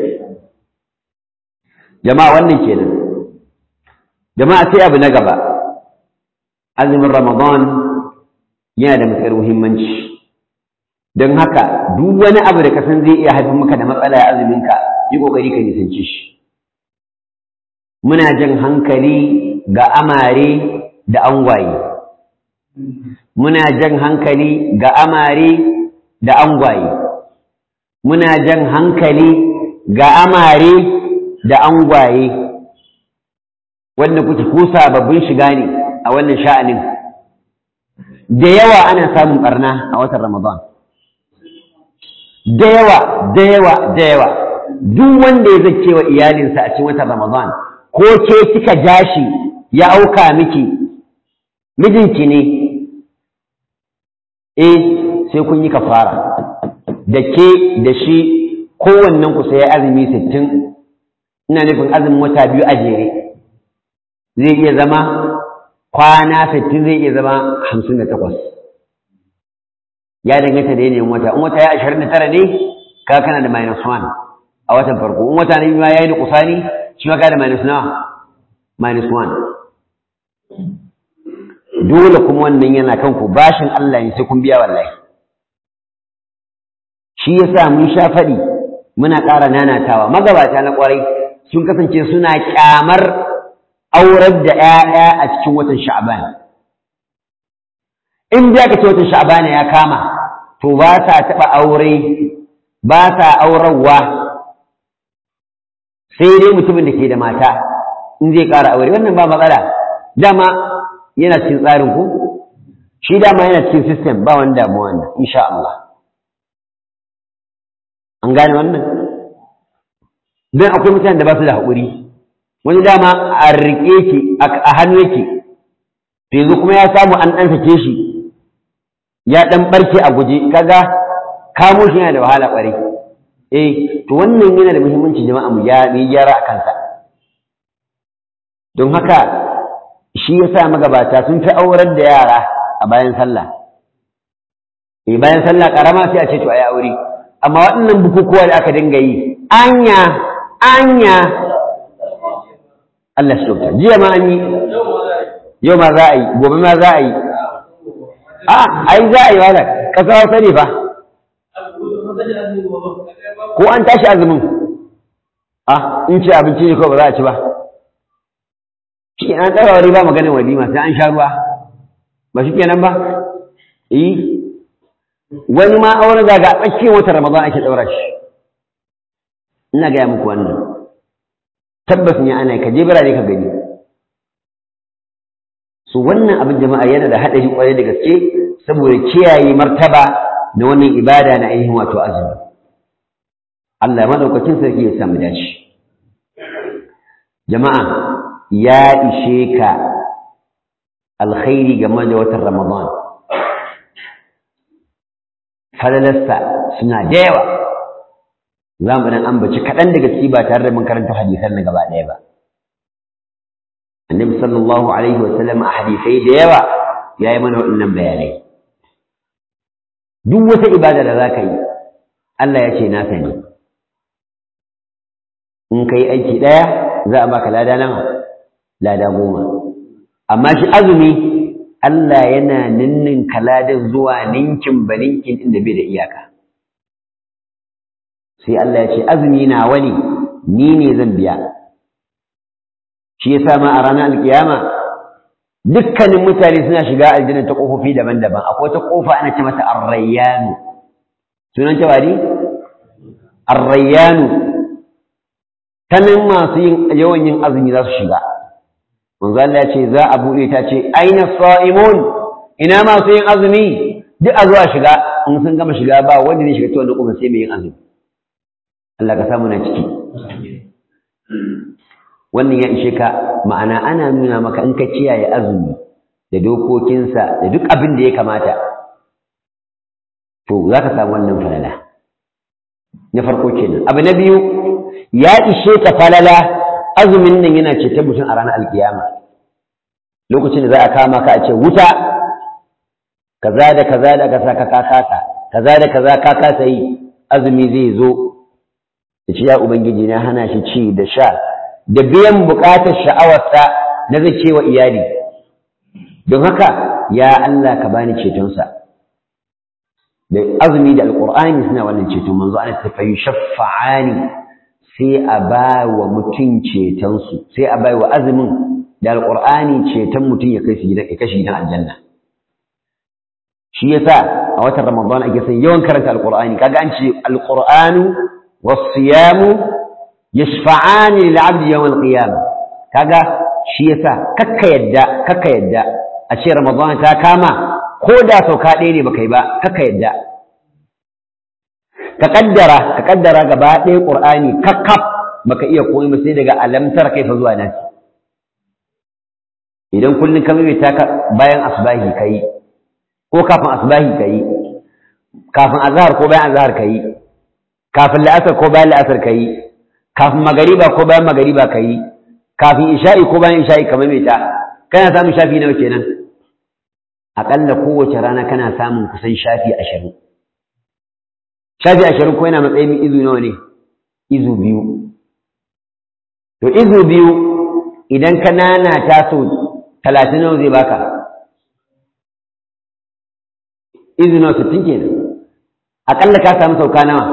jama'a wannan kenan jama'a sai abu na gaba azumin ramadan yana da matuƙar muhimmanci don haka duk wani abu da ka san zai iya haifar maka da matsala a azuminka yi ƙoƙari ka nisance shi muna jan hankali ga amare da angwaye muna jan hankali ga amare da angwaye muna jan hankali ga amare da angwaye wanda kuke ku sababbin shiga ne a wannan sha'anin da yawa ana samun barna a watan Ramadan da yawa da yawa da yawa duk wanda ya zace wa iyalinsa a cikin watan Ramadan ko ke kika jashi ya auka miki mijinki ne eh sai kun yi kafara da ke da shi kowannen ku sai azumi sittin ina nufin azumin wata biyu a jere zai iya zama kwana sittin zai iya zama hamsin da takwas ya danganta da yanayin wata in wata ya ashirin da tara ne ka kana da minus one a watan farko in wata na biyu ma ya yi da kusani shi ma ka da minus nawa minus one dole kuma wannan yana kanku bashin Allah ne sai kun biya wallahi shi yasa mun sha faɗi muna ƙara nanatawa magabata na ƙwarai sun kasance suna ƙyamar aurar da ‘ya'ya a cikin watan sha'ban in da ka ce watan sha'ban ya kama to ba sa taɓa aure ba sa aurarwa sai dai mutumin da ke da mata in zai ƙara aure wannan ba matsala dama yana cikin tsarin ku shi dama yana cikin system ba wani damuwa wannan insha Allah an gane wannan don akwai mutanen da ba su da haƙuri wani dama a riƙe ki a hannu yake to yanzu kuma ya samu an ɗan sake shi ya ɗan ɓarke a guje kaga kamo shi yana da wahala ƙwarai eh to wannan yana da muhimmanci jama'a mu yi gyara a kansa don haka shi yasa magabata sun fi aurar da yara a bayan sallah eh bayan sallah karama sai a ce to ayi aure amma waɗannan bukukuwa da aka dinga yi anya anya Allah shi kyauta jiya ma an yi yau ma za a yi gobe ma za a yi a ai za a yi wala kasa wasa ne fa ko an tashi azumin a in ce abinci ne ko ba za a ci ba shi an tsara wari ba maganin walima sai an sha ruwa ba shi kenan ba eh wani ma auren zaga a tsakiyar watan ramadan ake daura shi ina gaya muku wannan tabbas ne ana ka je birane ka gani su wannan abin jama'a yana da haɗari kwarai da gaske saboda kiyaye martaba na wannan ibada na ainihin wato azumi Allah madaukakin sarki ya samu dace jama'a ya ishe ka alkhairi game da watan Ramadan. Falalarsa suna da yawa, za mu dan ambaci kaɗan daga ciki ba tare da mun karanta hadisan na gaba ɗaya ba. Annabi sallallahu Alaihi wasallam a hadisai da yawa ya yi mana waɗannan bayanai. Duk wata ibada da za ka yi, Allah ya ce na sani. In ka yi aiki ɗaya, za a baka lada nawa. lada goma amma shi azumi Allah yana ninnin kaladin zuwa ninkin ba ninkin inda bai da iyaka sai Allah ya ce azumi na wani ni ne zan biya shi ya ma a ranar alkiyama dukkanin mutane suna shiga aljanna ta kofofi daban-daban akwai wata kofa ana ce mata arrayyanu sunan ta wani arrayyanu ta nan masu yin yawan yin azumi za su shiga manzo Allah ya ce za a buɗe ta ce aina sa'imun ina masu yin azumi duk a zuwa shiga in sun gama shiga ba wanda zai shiga ta wannan kuma sai mai yin azumi Allah ka samu na ciki wannan ya ishe ka ma'ana ana nuna maka in ka kiyaye azumi da dokokinsa da duk abin da ya kamata to za ka samu wannan falala na farko kenan abu na biyu ya ishe ka falala azumin nan yana ce ta mutum a ranar alkiyama lokacin da za a kama ka a ce wuta kaza da kaza da kaza ka kasa kaza da kaza ka kasa yi azumi zai zo da ce ya ubangiji na hana shi ci da sha da biyan bukatar sha'awarsa na zai ce wa iyali don haka ya Allah ka bani cetonsa da azumi da alqur'ani suna wannan ceton manzo ana tafayu shaffa'ani sai a ba wa mutum cetonsu sai a bai wa azumin da alƙur'ani ceton mutum ya kai gidan ya kashi gidan aljanna shi yasa a watan ramadan ake son yawan karanta alƙur'ani kaga an ce alƙur'anu was-siyamu yashfa'ani lil 'abdi yawm al-qiyamah kaga shi yasa kakka yadda kakka yadda a ce ramadan ta kama ko da sauka ɗaya ne baka yi ba kakka yadda ka kaddara ka kaddara gaba ɗaya ƙur'ani kakkaf baka iya komai ba sai daga alamtar kai fa zuwa nasi idan kullum ka maimaita ka bayan asbahi kai ko kafin asbahi ka yi kafin azhar ko bayan azhar ka yi kafin la'asar ko bayan la'asar ka yi kafin magariba ko bayan magariba ka yi kafin isha'i ko bayan isha'i ka maimaita kana samun shafi nawa kenan aƙalla kowace rana kana samun kusan shafi ashirin shafi ashirin ko yana matsayin izu nawa ne izu biyu to izu biyu idan ka nana ta so talatin nawa zai baka izu nawa sittin kenan aƙalla ka samu sauka nawa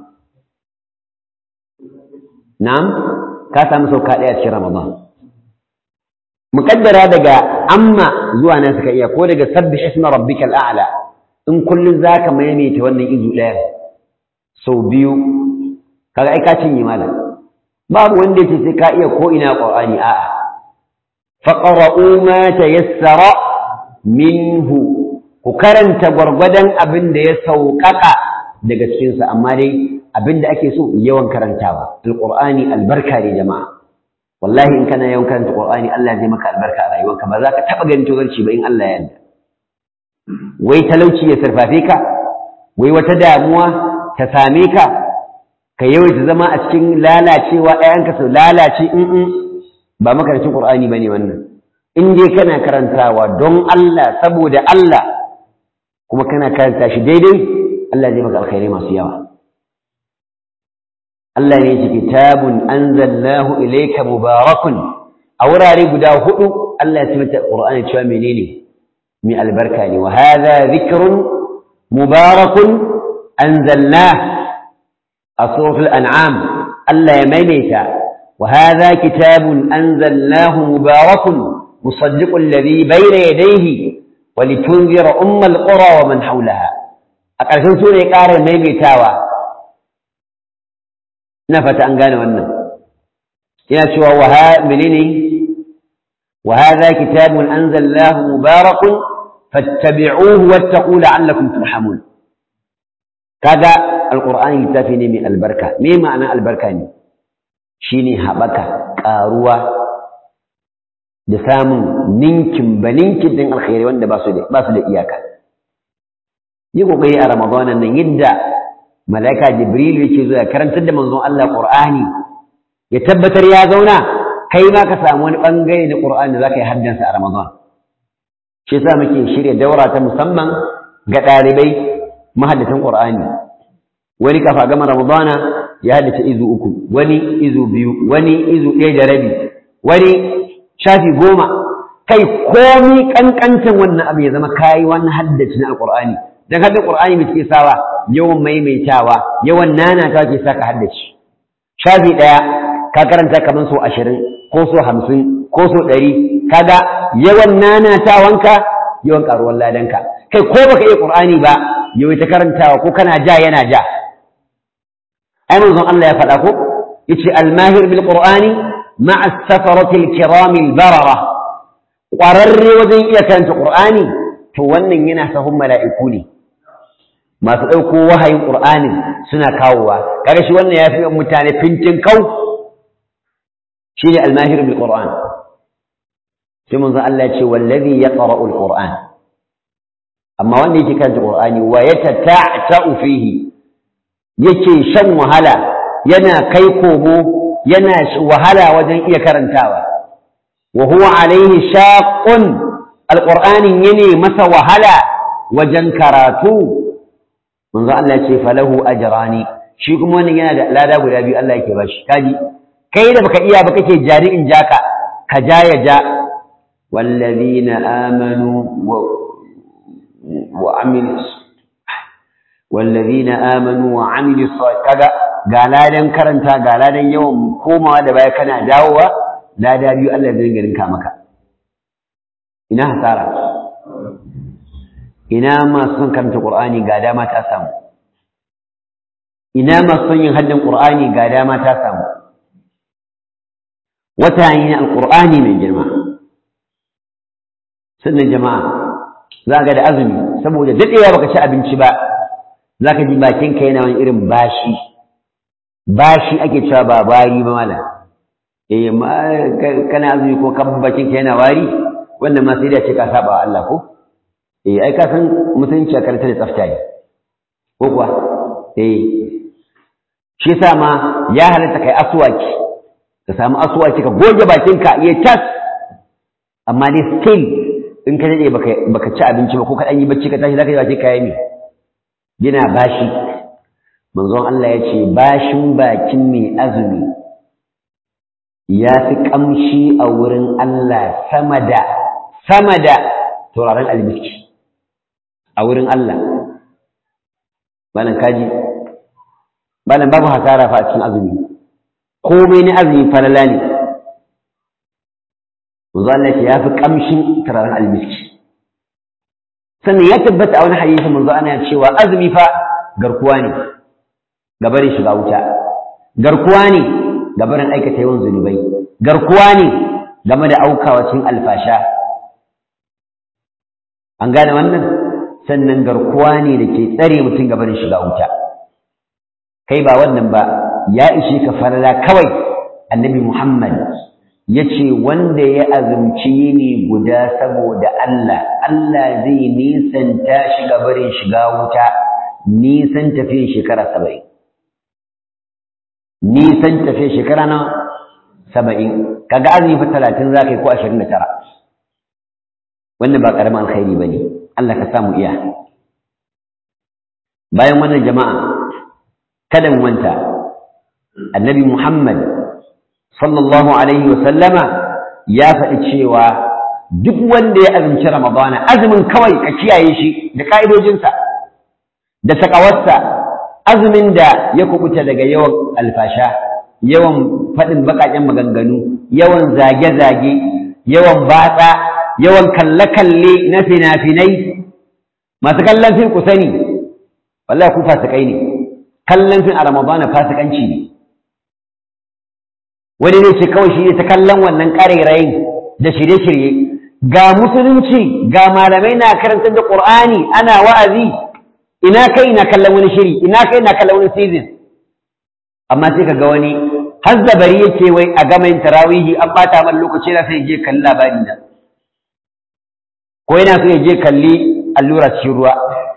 na'am ka samu sauka ɗaya cikin ramadan muƙaddara daga amma zuwa nan suka iya ko daga sabbi isma rabbikal a'la in kullun zaka maimaita wannan izu ɗaya sau biyu kaga ai ka cinye malam babu wanda yake sai ka iya ko ina qur'ani a'a faqra'u ma tayassara minhu ku karanta gwargwadon abin da ya sauƙaƙa daga cikinsa amma dai abin da ake so yawan karantawa alqur'ani albarka ne jama'a wallahi in kana yawan karanta qur'ani Allah zai maka albarka a rayuwarka ba za ka taɓa ganin tozarci ba in Allah ya yarda wai talauci ya sarfafe ka wai wata damuwa ta same ka ka yawaita zama a cikin lalacewa ɗayanka su lalace in ba makarancin qur'ani bane wannan in dai kana karantawa don Allah saboda Allah kuma kana karanta shi daidai Allah zai maka alkhairai masu yawa Allah ne ce kitabun anzalnahu ilayka mubarakun a wurare guda hudu Allah ya tabbata Qur'ani cewa menene mai albarka ne wa hadha dhikrun mubarakun anzalnah a suratul an'am Allah ya maimaita wa hadha kitabun anzalnahu mubarakun musaddiqul ladhi bayna yadayhi wa litunzira ummal qura wa man hawlaha a ƙarshen sura ya ƙara maimaitawa ina fata an gane wannan yana cewa wa menene wa hadha kitabun anzalnahu mubarakun fattabi'uhu wattaqu la'allakum turhamun kaga alqur'ani littafi ne mai albarka me ma'ana albarka ne shine habaka karuwa da samun ninkin baninkin din alkhairi wanda ba su da ba su da iyaka yi kokari a ramadanan nan yadda malaika jibril yake zuwa karantar da manzon Allah qur'ani ya tabbatar ya zauna kai ma ka samu wani bangare na qur'ani da zaka yi haddansa a ramadan shi yasa muke shirya daura ta musamman ga ɗalibai mahaddatan qur'ani wani kafa gama ramadana ya haddace izu uku wani izu biyu wani izu ɗaya da rabi wani shafi goma kai komi kankancin wannan abu ya zama kayi wani haddace na alqur'ani dan hadda qur'ani mai ke sawa yawan maimaitawa yawan nanata ke sa ka haddace shafi ɗaya ka karanta kamar so ashirin ko so hamsin ko so ɗari kaga yawan nanatawanka yawan ƙaruwar ladanka kai ko baka iya qur'ani ba yawai ta karantawa ko kana ja yana ja ai manzon Allah ya faɗa ko yace al-mahir bil qur'ani ma'a safarati al-kiram al-barara ƙwararre wajen iya karanta qur'ani to wannan yana sahun mala'iku ne masu ɗauko wahayin ƙur'anin suna kawowa kaga shi wannan ya fi mutane fintin kau shi ne almahir bil qur'an sai manzo Allah ya ce wallazi yaqra'u al qur'an amma wanda yake karanta qur'ani wa yatata'u fihi yake shan wahala yana kai komo yana wahala wajen iya karantawa wa huwa alaihi shaqqun alqur'anin yana masa wahala wajen karatu manzo Allah ya ce falahu ajrani shi kuma wannan yana da lada guda biyu Allah yake bashi kaji kai da baka iya ba kake jari in jaka ka ja ya ja wallazina amanu wa wa amil wallazina amanu wa amilu kaga ga ladan karanta ga ladan yawan komawa da baya kana dawowa lada biyu Allah zai rinka maka ina hasara ina masu son karanta Qur'ani ga dama ta samu ina masu son yin haddin Qur'ani ga dama ta samu wata ne na Al-Qur'ani mai girma sannan jama'a za ga da azumi saboda dadewa baka ci abinci ba za ka ji bakinka yana wani irin bashi bashi ake cewa ba bari ba mala eh kana azumi ko kan bakinka yana wari wannan ma sai da ce ka saba wa Allah ko eh ai ka san mutunci a karanta da tsafta ne ko kuwa eh shi yasa ma ya halatta kai aswaki ka samu aswaki ka goge bakinka ya tas amma dai still in ka dade baka baka ci abinci ba ko ka dan yi bacci ka tashi zaka yi baki kai ne yana bashi manzon Allah ya ce bashin bakin mai azumi ya fi kamshi a wurin Allah sama da sama da turaren almiski a wurin Allah malam kaji malam babu hasara fa a cikin azumi komai na azumi falala ne manzo Allah ya fi kamshin turaren almiski sannan ya tabbata a wani hadisi manzo ana cewa azumi fa garkuwa ne ga barin shiga wuta garkuwa ne ga barin aikata yawan zunubai garkuwa ne game da aukawa cikin alfasha an gane wannan sannan garkuwa ne da ke tsare mutum ga barin shiga wuta kai ba wannan ba ya ishe ka farala kawai annabi Muhammad ya ce wanda ya azumci yini guda saboda Allah Allah zai nisanta shi ga barin shiga wuta nisan tafiyan shekara saba'in nisan tafiyan shekara na saba'in kaga azumi fa talatin za ka yi ko ashirin da tara wannan ba ƙaramin alkhairi ba ne Allah ka samu iya bayan wannan jama'a kada mu manta annabi Muhammad sallallahu alaihi wa sallama ya faɗi cewa duk wanda ya azumci Ramadana azumin kawai ka kiyaye shi da ka'idojinsa da takawarsa azumin da ya kubuta daga yawan alfasha yawan faɗin baƙaƙen maganganu yawan zage-zage yawan batsa yawan kalle-kalle na fina-finai masu kallon fin ku sani wallahi ku fasikai ne kallon fin a ramadana fasikanci ne wani ne ce kawai shi ne ta kallon wannan ƙarairayin da shirye-shirye ga musulunci ga malamai na karantar da ƙur'ani ana wa'azi ina kai na kallon wani shiri ina kai na kallon wani season amma sai ka ga wani har zabari yake wai a gama yin tarawihi an bata man lokaci na sai je kalli labari na ko yana so ya je kalli allura cikin ruwa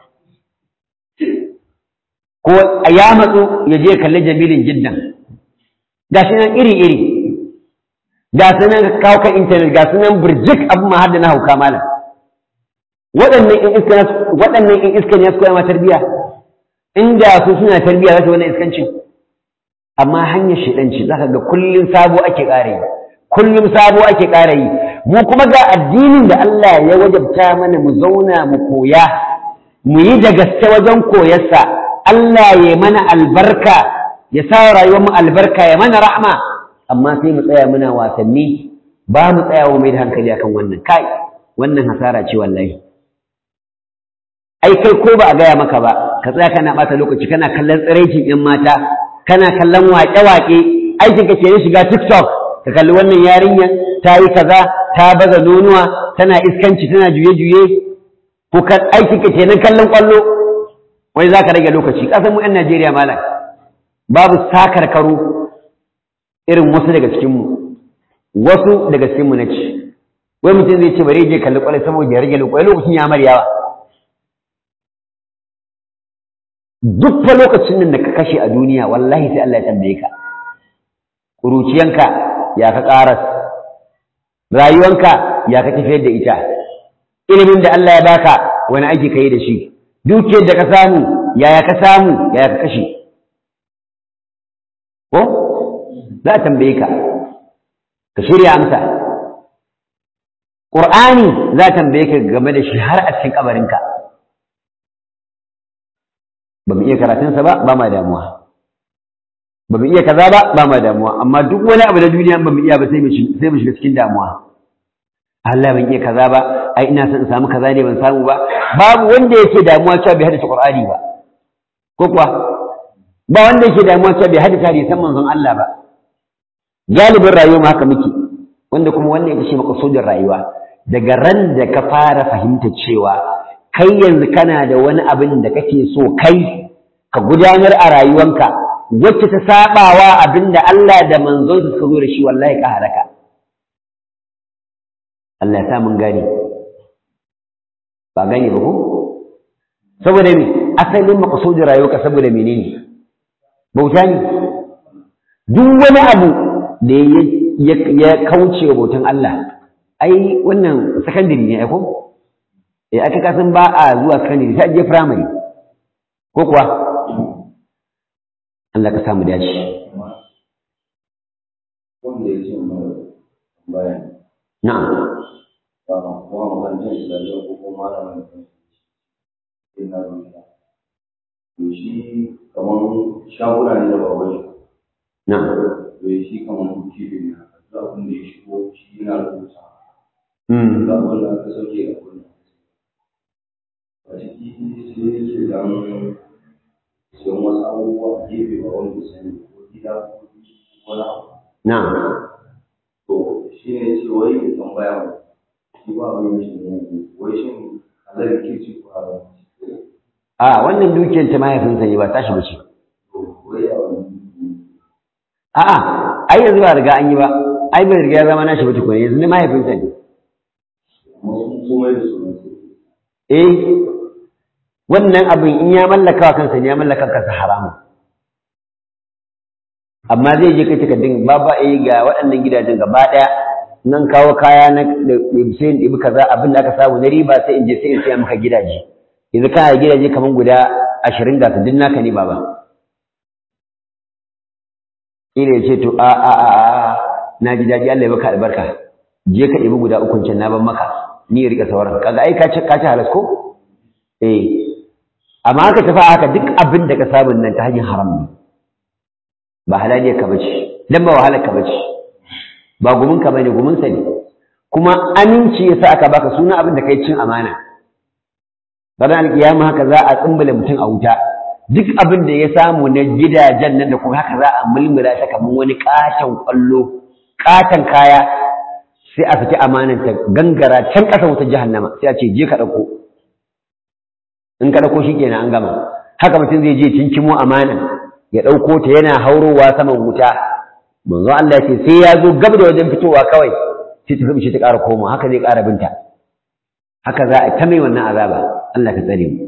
ko ya matsu ya je kalli jamilin jiddan ga shi nan iri-iri ga su nan kawo kan intanet ga su nan birjik abin ma har da na hauka malam waɗannan in iska waɗannan in iska ne su koya ma tarbiyya inda su suna tarbiyya za su wannan iskancin amma hanyar shiɗanci za ka ga kullum sabo ake ƙara yi kullum sabo ake ƙara yi mu kuma ga addinin da Allah ya wajabta mana mu zauna mu koya mu yi da gaske wajen koyarsa Allah ya mana albarka ya sa rayuwar mu albarka ya mana rahma amma sai mu tsaya muna wasanni ba mu tsaya wa mai da hankali akan wannan kai wannan hasara ce wallahi ai kai ko ba a gaya maka ba ka tsaya kana ɓata lokaci kana kallon tsiraicin 'yan mata kana kallon waƙe-waƙe aikin ka ke shiga TikTok ka kalli wannan yarinyar ta yi kaza ta baza nonuwa tana iskanci tana juye-juye ko aikin ka kenan kallon kwallo wai za ka rage lokaci ƙasar mu 'yan Najeriya malam babu sakar karo irin wasu daga cikinmu wasu daga cikinmu na ci wai mutum zai ce bari je kalli kwallo saboda ya rage lokaci lokacin ya maryawa duk fa lokacin nan da ka kashe a duniya wallahi sai Allah ya tambaye ka kuruciyanka ya ka karas rayuwanka ya ka tafiyar da ita ilimin da Allah ya baka wani aiki kai da shi dukiyar da ka samu yaya ka samu yaya ka kashe ko za a tambaye ka ka shirya amsa Qur'ani za a tambaye ka game da shi har a cikin kabarinka ba mu iya karatunsa ba ba ma damuwa ba mu iya kaza ba ba ma damuwa amma duk wani abu da duniya ba mu iya ba sai mu shiga cikin damuwa Allah ban iya kaza ba ai ina son in samu kaza ne ban samu ba babu wanda yake damuwa cewa bai haddace Qur'ani ba ko kuwa ba wanda yake damuwa cewa bai haddace hadisan manzon Allah ba galibin rayuwa ma haka muke wanda kuma wannan ita ce makasudin rayuwa daga ran da ka fara fahimta cewa kai yanzu kana da wani abin da kake so kai ka gudanar a rayuwanka wacce ta sabawa abin da Allah da manzon suka zo da shi wallahi ka halaka Allah ya sa mun gani ba gane ba ko saboda me asalin maqsudin rayuwarka saboda menene bauta ne duk wani abu da ya kauce wa bautan Allah ai wannan secondary ne ai ko eh aka kasan ba a zuwa secondary sai je primary ko kuwa Allah ka samu dace wanda ya ce mana bayan na'am ba kuma makarantar islamiyya ko kuma malamin da sai na rubuta to shi kamar shaguna ne da baban shi na'am to shi kamar kuki ne haka duk abin da ya shigo shi yana rubuta mm ga wanda aka sauke ga wanda a ciki sai su dan siyan wasu abubuwa a gefe ba wanda ya sani ko gida ko wani abu na'am to shi ne ce wai ya tambaya mu shi ba abin shi ne wai shin halal ke ci ko haram a wannan dukiyar ta mahaifinsa ne ba tashi ba ce to wai a wani a'a ai yanzu ba riga an yi ba ai bai riga ya zama nashi ba tukuna yanzu ne mahaifinsa ne masu komai da su eh wannan abin in ya mallaka wa kansa ne ya mallaka kansa haramun amma zai je kai takardun ba ba eh ga waɗannan gidajen gaba ɗaya nan kawo kaya na sai in ɗibi kaza abin da aka samu na riba sai in je sai in siya maka gidaje yanzu kana da gidaje kamar guda ashirin ga su duk naka ne baba ina ya ce to a a a a na ji daɗi Allah ya baka albarka je ka ɗibi guda ukun can na ban maka ni ya riƙa sauran kaga ai ka ci ka ci halas ko eh amma haka tafi haka duk abin da ka samu nan ta hanyar haram ne ba halaliyar ka bace dan ba wahalar ka bace ba gumin ka bane gumin sa ne kuma aminci yasa aka baka suna abin da kai cin amana ranar alkiyama haka za a tsumbula mutum a wuta duk abin da ya samu na gidajen nan da kuma haka za a mulmula ta kamar wani katon kwallo katon kaya sai a saki amanan ta gangara can ƙasa wutar jahannama sai a ce je ka ɗauko in ka ɗauko shi kenan an gama haka mutum zai je cinkimo amana ya ɗauko ta yana haurowa saman wuta manzo Allah ya ce sai ya zo gab da wajen fitowa kawai sai ta zubi ta ƙara koma haka zai ƙara binta haka za a ta mai wannan azaba Allah ka tsare mu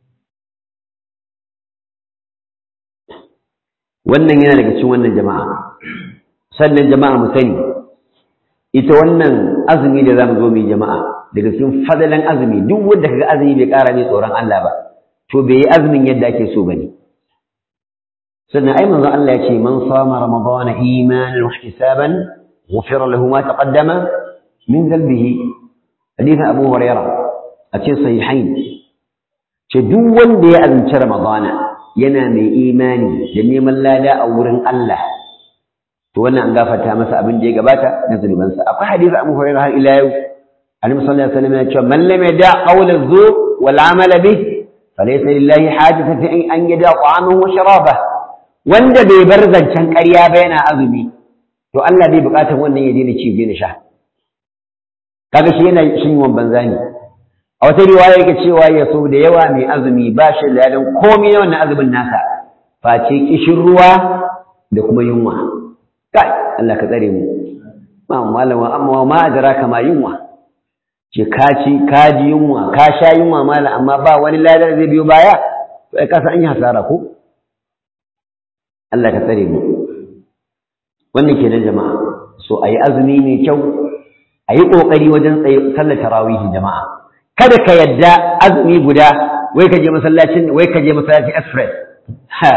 wannan yana daga cikin wannan jama'a sannan jama'a mu sani ita wannan azumi da zamu zo mu yi jama'a daga cikin fadalan azumi duk wanda kaga azumi bai ƙara mai tsoron Allah ba to bai yi azumin yadda ake so bane sannan ai manzon Allah ya ce man sama ramadana imanan wa ihtisaban ghufira lahu ma taqaddama min dhanbihi hadith Abu Hurairah a cikin sahihain ce duk wanda ya azumci ramadana yana mai imani da neman lada a wurin Allah to wannan an gafarta masa abin da ya gabata na zunubansa akwai hadisi Abu Hurairah har ila yau Annabi sallallahu alaihi wasallam ya ce man lam yada qawla az-zur wal amal bih falaysa lillahi hajatun fi an yada ta'amahu wa sharabahu wanda bai bar zancen ƙarya ba yana azumi to Allah bai buƙatar wannan ya daina ci daina sha kaga shi yana shin yawan banza ne a wata riwaya yake cewa ya so da yawa mai azumi ba shi da yadan komai na wannan azumin nasa face kishin ruwa da kuma yunwa kai Allah ka tsare mu ma malama amma ma adraka ma yunwa ce ka ci ka ji yunwa ka sha yunwa malam amma ba wani ladar zai biyo baya to ai ka san an yi hasara ko Allah ka tsare mu wannan kenan jama'a so ayi azumi mai kyau ayi kokari wajen sallar tarawih jama'a kada ka yadda azumi guda wai ka je masallacin wai ka je masallacin express ha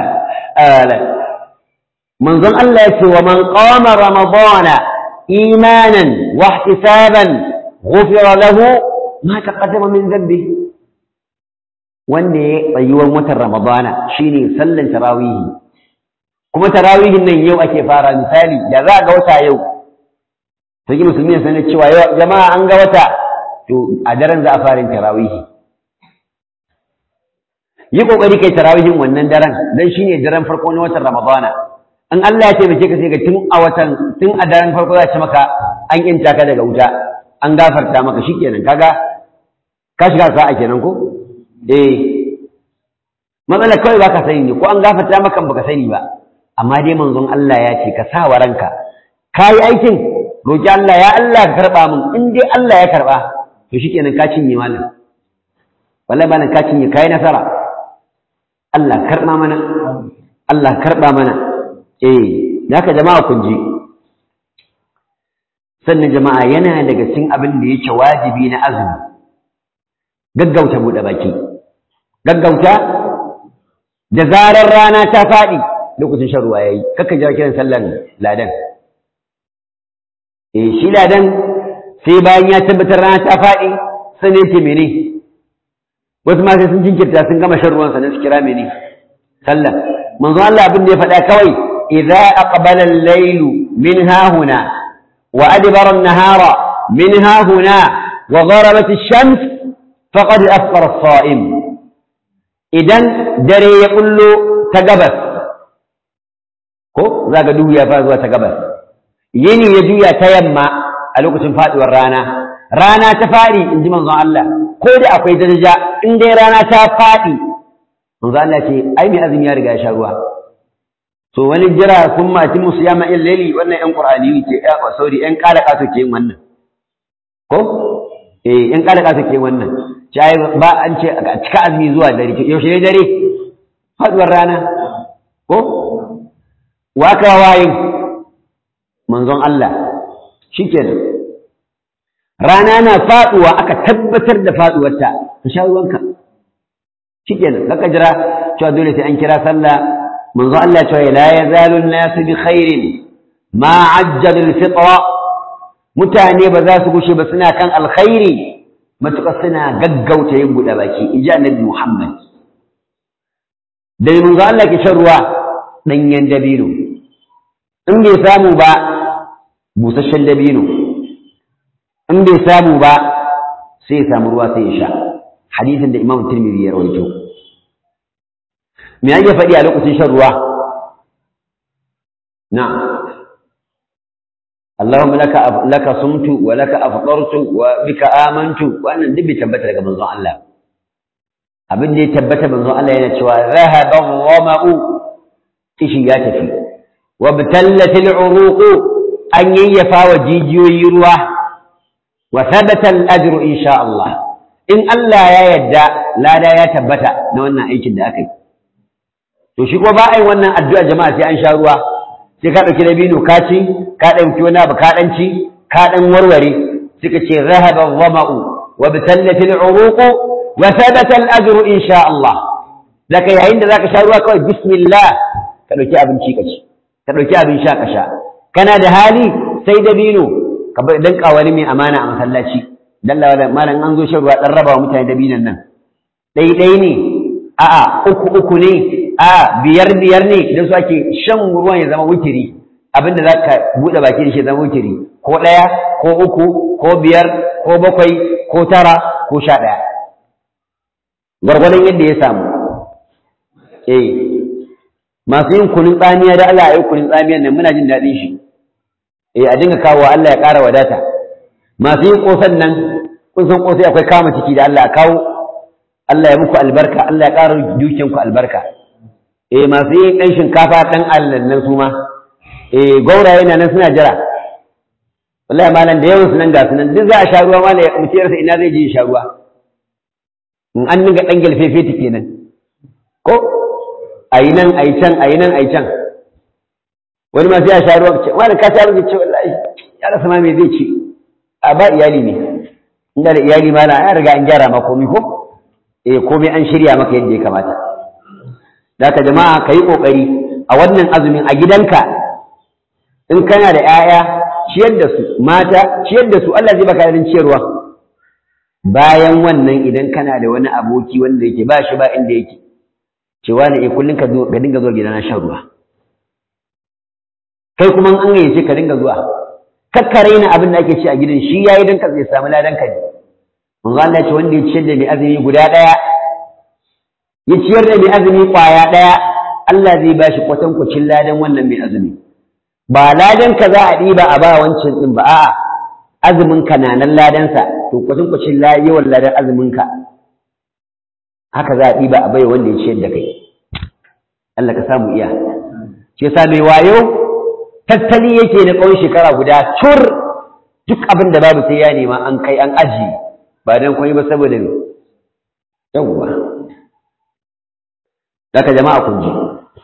manzon Allah ya ce wa man qama ramadana imanan wa ihtisaban ghufira lahu ma taqaddama min dhanbi wanda ya tsayuwar watan ramadana shine sallan tarawih kuma tarawihin nan yau ake fara misali da za ga wata yau to yi musulmi sanar cewa jama'a an ga wata to a daren za a fara yin tarawihi yi kokari kai tarawihin wannan daren dan shine daren farko na watan ramadana in Allah ya taimake ka sai ga tun a watan tun a daren farko za a ci maka an yinta ka daga wuta an gafarta maka shikenan kaga ka shiga sa'a kenan ko eh matsala kawai baka sani ne ko an gafarta maka baka sani ba amma dai manzon Allah ya ce ka sa wa ranka ka yi aikin roƙi Allah ya Allah ka karɓa min in dai Allah ya karɓa to shikenan ka cinye malam wallahi malam ka cinye kai nasara Allah karba mana Allah karba mana eh haka jama'a kun ji sannan jama'a yana daga cikin abin da yake wajibi na azumi gaggauta buɗe baki gaggauta da zarar rana ta faɗi lokacin shan ruwa yayi kakka jira kiran sallan ladan eh shi ladan sai bayan ya tabbatar rana ta faɗi sai ne ce mene wasu ma sai sun jinkirta sun gama shan ruwan sannan su kira mene sallah manzo Allah abin da ya faɗa kawai idza aqbala al-laylu min hahuna wa adbara an-nahara min hahuna wa gharabat ash-shams faqad afṭara as-sa'im idan dare ya kullo ta gabas ko zaka duhu ya fara zuwa ta gabas yini ya juya ta yamma a lokacin faduwar rana rana ta fadi in ji manzon Allah ko da akwai daraja in dai rana ta fadi manzon Allah ce ai mai azumi ya riga ya sha ruwa to wani jira sun mati musu yama in laili wannan yan qur'ani ke ya sauri yan kala kaso ke yin wannan ko eh yan kala kaso ke yin wannan cai ba an ce a cika azumi zuwa dare yaushe ne dare faduwar rana ko waka wayin manzon Allah shikenan rana na faduwa aka tabbatar da faduwarta ka sha ruwanka shikenan kaka jira cewa dole sai an kira sallah manzo Allah cewa la yazalu an-nas bi khairin ma ajjalu al-fitra mutane ba za su gushe ba suna kan alkhairi matuƙa suna gaggauta yin buɗe baki inji annabi Muhammad da manzo Allah ke shan ruwa ɗanyen dabino in bai samu ba busasshen dabino in bai samu ba sai ya samu ruwa sai ya sha hadisin da imam tirmidhi ya rawaito me yake faɗi a lokacin shan ruwa na'am اللهم لك لك صمت ولك افطرت وبك امنت wannan duk bai tabbata daga manzon Allah abin da ya tabbata manzon Allah yana cewa zahaba dhama'u kishi ya tafi وابتلت العروق أن يفا وجيجيوي روح وثبت الأجر إن شاء الله إن الله يا يدى لا لا يتبت نوانا أي كده أكي تشكو بائي وانا الدعاء جماعة سي أنشاء روح sai ka ɗauki dabino ka ci ka ɗauki wani abu ka ɗan ci ka ɗan warware suka ce zahaba dhama'u wa bitallatil uruqu wa thabata al-ajru insha Allah zaka yayin da zaka sha ruwa kawai bismillah ka ɗauki abinci ka ci ka ɗauki abin sha ka sha kana da hali sai dabino ka bai dan wani mai amana a masallaci dan malam an zo shan ruwa dan raba wa mutane dabinan nan ɗai ɗai ne a'a uku uku ne a'a biyar biyar ne idan su ake shan ruwan ya zama wutiri abinda za ka buɗe baki da shi zama wutiri ko ɗaya ko uku ko biyar ko bakwai ko tara ko sha ɗaya gwargwadon yadda ya samu eh masu yin kunin tsamiya da Allah ya yi kunin tsamiyan nan muna jin daɗin shi eh a dinga kawo Allah ya ƙara wadata masu yin ƙosan nan kun san ƙosai akwai kama ciki da Allah a kawo Allah ya muku albarka Allah ya ƙara dukiyanku albarka eh masu yin ɗan shinkafa ɗan allan nan su ma eh gauraye na nan suna jira wallahi malam da yawan su nan ga su nan duk za a sha ruwa malam mutum ya rasa ina zai je ya sha ruwa in an dinga ɗan gelfefe kenan ko a yi nan a yi can a yi nan a yi can wani ma sai a sha ruwa ce wani ka sha ruwa ce wallahi ya rasa ma me zai ci a ba iyali ne inda da iyali ma na ya riga an gyara ma komai ko eh komai an shirya maka yadda ya kamata da ka jama'a ka yi ƙoƙari a wannan azumin a gidanka in kana da 'ya'ya ciyar da su mata ciyar da su Allah zai baka irin ciyarwa bayan wannan idan kana da wani aboki wanda yake ba shi ba inda yake cewa ne eh kullun ka zo ka dinga zuwa gidana shan ruwa kai kuma an gayyace ka dinga zuwa kakkare ni abin da ake ci a gidan shi yayi dan ka zai samu ladan ka ne manzo Allah ce wanda ya ciyar da mai azumi guda daya ya ciyar da mai azumi kwaya daya Allah zai ba shi kwatankwacin ladan wannan mai azumi ba ladan ka za a ɗiba a ba wancan din ba a'a azumin ka na nan ladansa to kwatankwacin yawan ladan azumin ka haka za a ɗiba a bai wanda ya ciyar da kai Allah ka samu iya shi yasa mai wayo tattali yake na tsawon shekara guda cur duk abin da babu sai ya nema an kai an aji ba dan komai ba saboda yawwa daga jama'a kun ji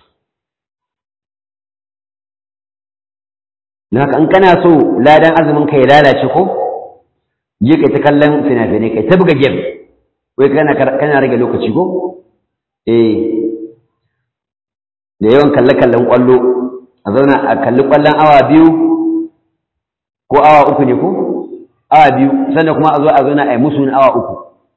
haka in kana so ladan azumin ka ya lalace ko je kai ta kallon fina-finai kai ta buga game wai kana kana rage lokaci ko eh da yawan kalle-kallen kwallo a zauna a kalli kwallon awa biyu ko awa uku ne ko awa biyu sannan kuma a zo a zauna a yi musu awa uku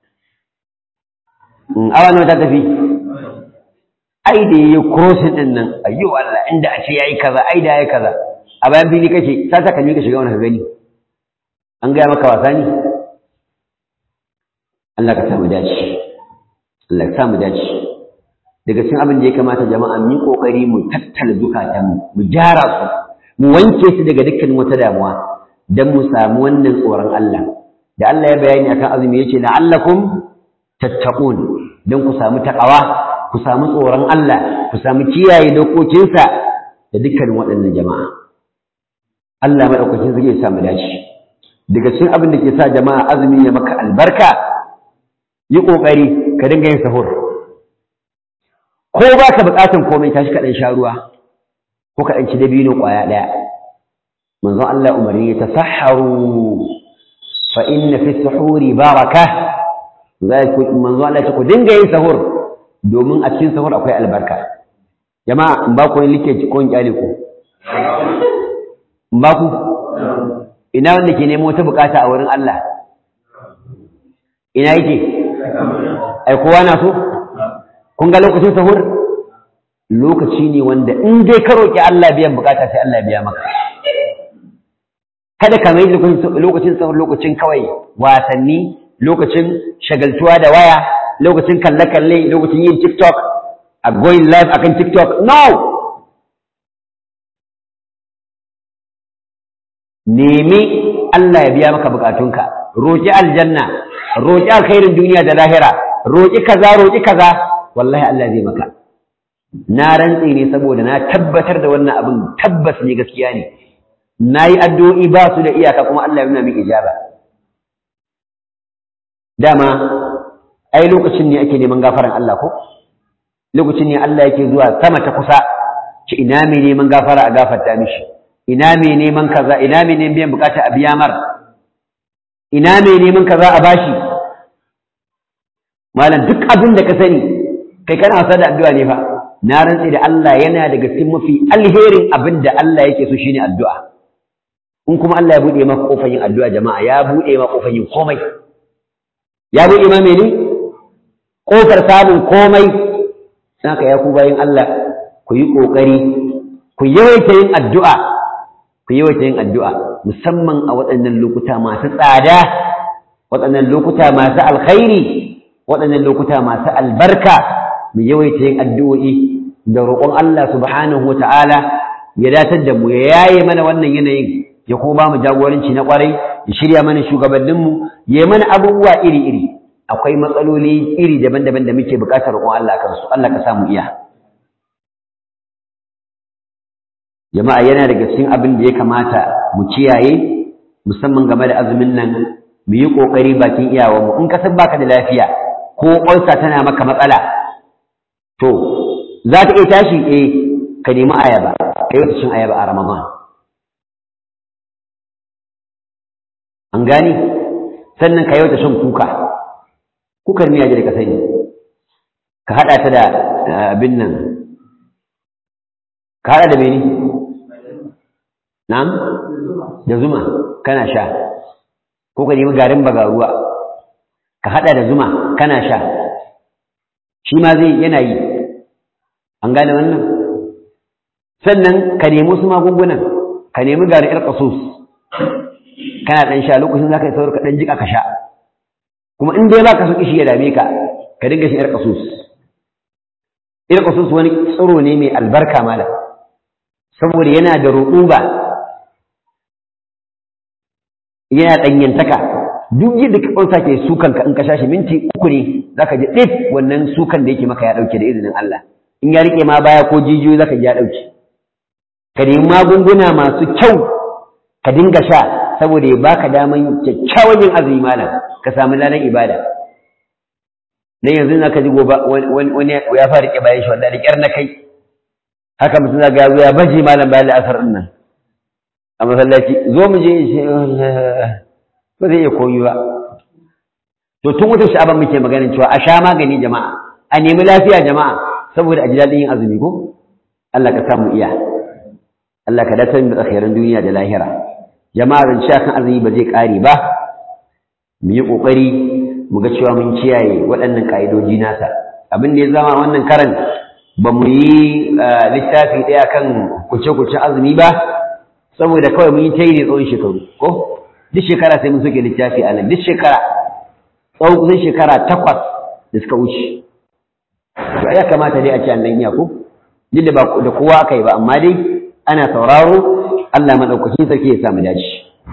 awa nawa ta tafi ai da yayi crossing din nan ayyo Allah inda a ce yayi kaza ai da yayi kaza a bayan fili kake sa ta kalmi ka shiga wani ka gani an gaya maka wasa ne Allah ka samu dace Allah ka samu dace daga cikin abin da ya kamata jama'a mu yi kokari mu tattala zukatan mu gyara su mu wanke su daga dukkan wata damuwa dan mu samu wannan tsoron Allah da Allah ya bayani akan azumi yace la'allakum tattaqun dan ku samu takawa ku samu tsoron Allah ku samu kiyaye dokokinsa da dukkan waɗannan jama'a Allah madaukakin zai samu dace daga cikin abin da ke sa jama'a azumi ya maka albarka yi kokari ka dinga yin sahur ko ba ka buƙatan komai tashi ka ɗan sha ruwa ko ka ɗan ci dabino ƙwaya ɗaya manzon Allah umarni ya tasahharu fa inna fi suhuri baraka manzon Allah ya ku dinga yin sahur domin a cikin sahur akwai albarka jama'a in ba ku yin like ko in kyale ku in ba ku ina wanda ke nemo wata bukata a wurin Allah ina yake ai kowa na so kun ga lokacin sahur lokaci ne wanda in dai ka roƙi Allah biyan bukata sai Allah biya maka kada ka mai lokacin sahur lokacin kawai wasanni lokacin shagaltuwa da waya lokacin kalle-kalle lokacin yin TikTok a going live akan TikTok no nemi Allah ya biya maka bukatunka roƙi aljanna roƙi alkhairin duniya da lahira roƙi kaza roƙi kaza wallahi Allah zai maka na rantse ne saboda na tabbatar da wannan abin tabbas ne gaskiya ne na yi addu'o'i ba su da iyaka kuma Allah ya nuna min ijaba dama ai lokacin ne ake neman gafaran Allah ko lokacin ne Allah yake zuwa sama ta kusa ci ina mai neman gafara a gafarta mishi ina mai neman kaza ina mai neman biyan bukata a biya mar ina mai neman kaza a bashi malam duk abin da ka sani kai kana wasa da addu'a ne fa na rantsi da Allah yana daga cikin mafi alherin abin da Allah yake so shine addu'a in kuma Allah ya bude maka kofar yin addu'a jama'a ya bude maka kofar yin komai ya bude ma mene kofar samun komai saka ya ku bayin Allah ku yi kokari ku yawaita yin addu'a ku yawaita yin addu'a musamman a waɗannan lokuta masu tsada waɗannan lokuta masu alkhairi waɗannan lokuta masu albarka mu yawaita yin addu'o'i da roƙon Allah subhanahu wa ta'ala ya datar da mu ya yaye mana wannan yanayin ya kuma mu jagoranci na ƙwarai ya shirya mana shugabanninmu ya mana abubuwa iri-iri akwai matsaloli iri daban-daban da muke buƙatar roƙon Allah kansu Allah ka samu iya jama'a yana daga cikin abin da ya kamata mu kiyaye musamman game da azumin nan mu yi ƙoƙari bakin iyawanmu in ka san baka da lafiya ko ƙwarsa tana maka matsala to za ka iya tashi eh ka nemi ayaba ka yi cin ayaba a ramadan an gani sannan ka yi shan kuka kukar miya da ka sani ka haɗa ta da abin nan ka haɗa da mene na'am da zuma kana sha ko ka nemi garin bagaruwa ka haɗa da zuma kana sha shi ma zai yana yi an gane wannan sannan ka nemi wasu magungunan ka nemi garin ƴar ƙasus kana ɗan sha lokacin za ka yi saurin ka ɗan jiƙa ka sha kuma in dai ba ka so kishi ya dame ka ka dinga shi ƴar ƙasus ƴar ƙasus wani tsiro ne mai albarka mala saboda yana da ruɗuba yana ɗanyantaka duk yadda ka ƙwansa ke sukan ka in ka shashi minti uku ne za ka ji ɗif wannan sukan da yake maka ya ɗauke da izinin Allah in ya riƙe ma baya ko jijiyoyi za ka ji ya ɗauke ka nemi magunguna masu kyau ka dinga sha saboda ya baka daman kyakkyawan yin azumi malam ka samu ladan ibada dan yanzu na ka ji gobe wani ya fara rike bayan shi wallahi kyar na kai haka mutum zaga yazo ya baje malam bayan la'asar din nan a masallaci zo mu je shi ba zai iya koyi ba to tun wata sha'aban muke maganin cewa a sha magani jama'a a nemi lafiya jama'a saboda a ji daɗin yin azumi ko Allah ka samu iya Allah ka dace mu alkhairan duniya da lahira jama'a zan ci kan azumi ba zai ƙare ba mu yi ƙoƙari mu ga cewa mun kiyaye waɗannan ƙa'idoji nasa abin da ya zama wannan karan ba mu yi littafi ɗaya kan kuce-kuce azumi ba saboda kawai mun yi ta yi ne tsawon shekaru ko duk shekara sai mun soke littafi a nan duk shekara tsawon kusan shekara takwas da suka wuce ya kamata dai a ce an dan iya ko duk da ba da kowa aka yi ba amma dai ana sauraro Allah madaukakin sarki ya sa mu dace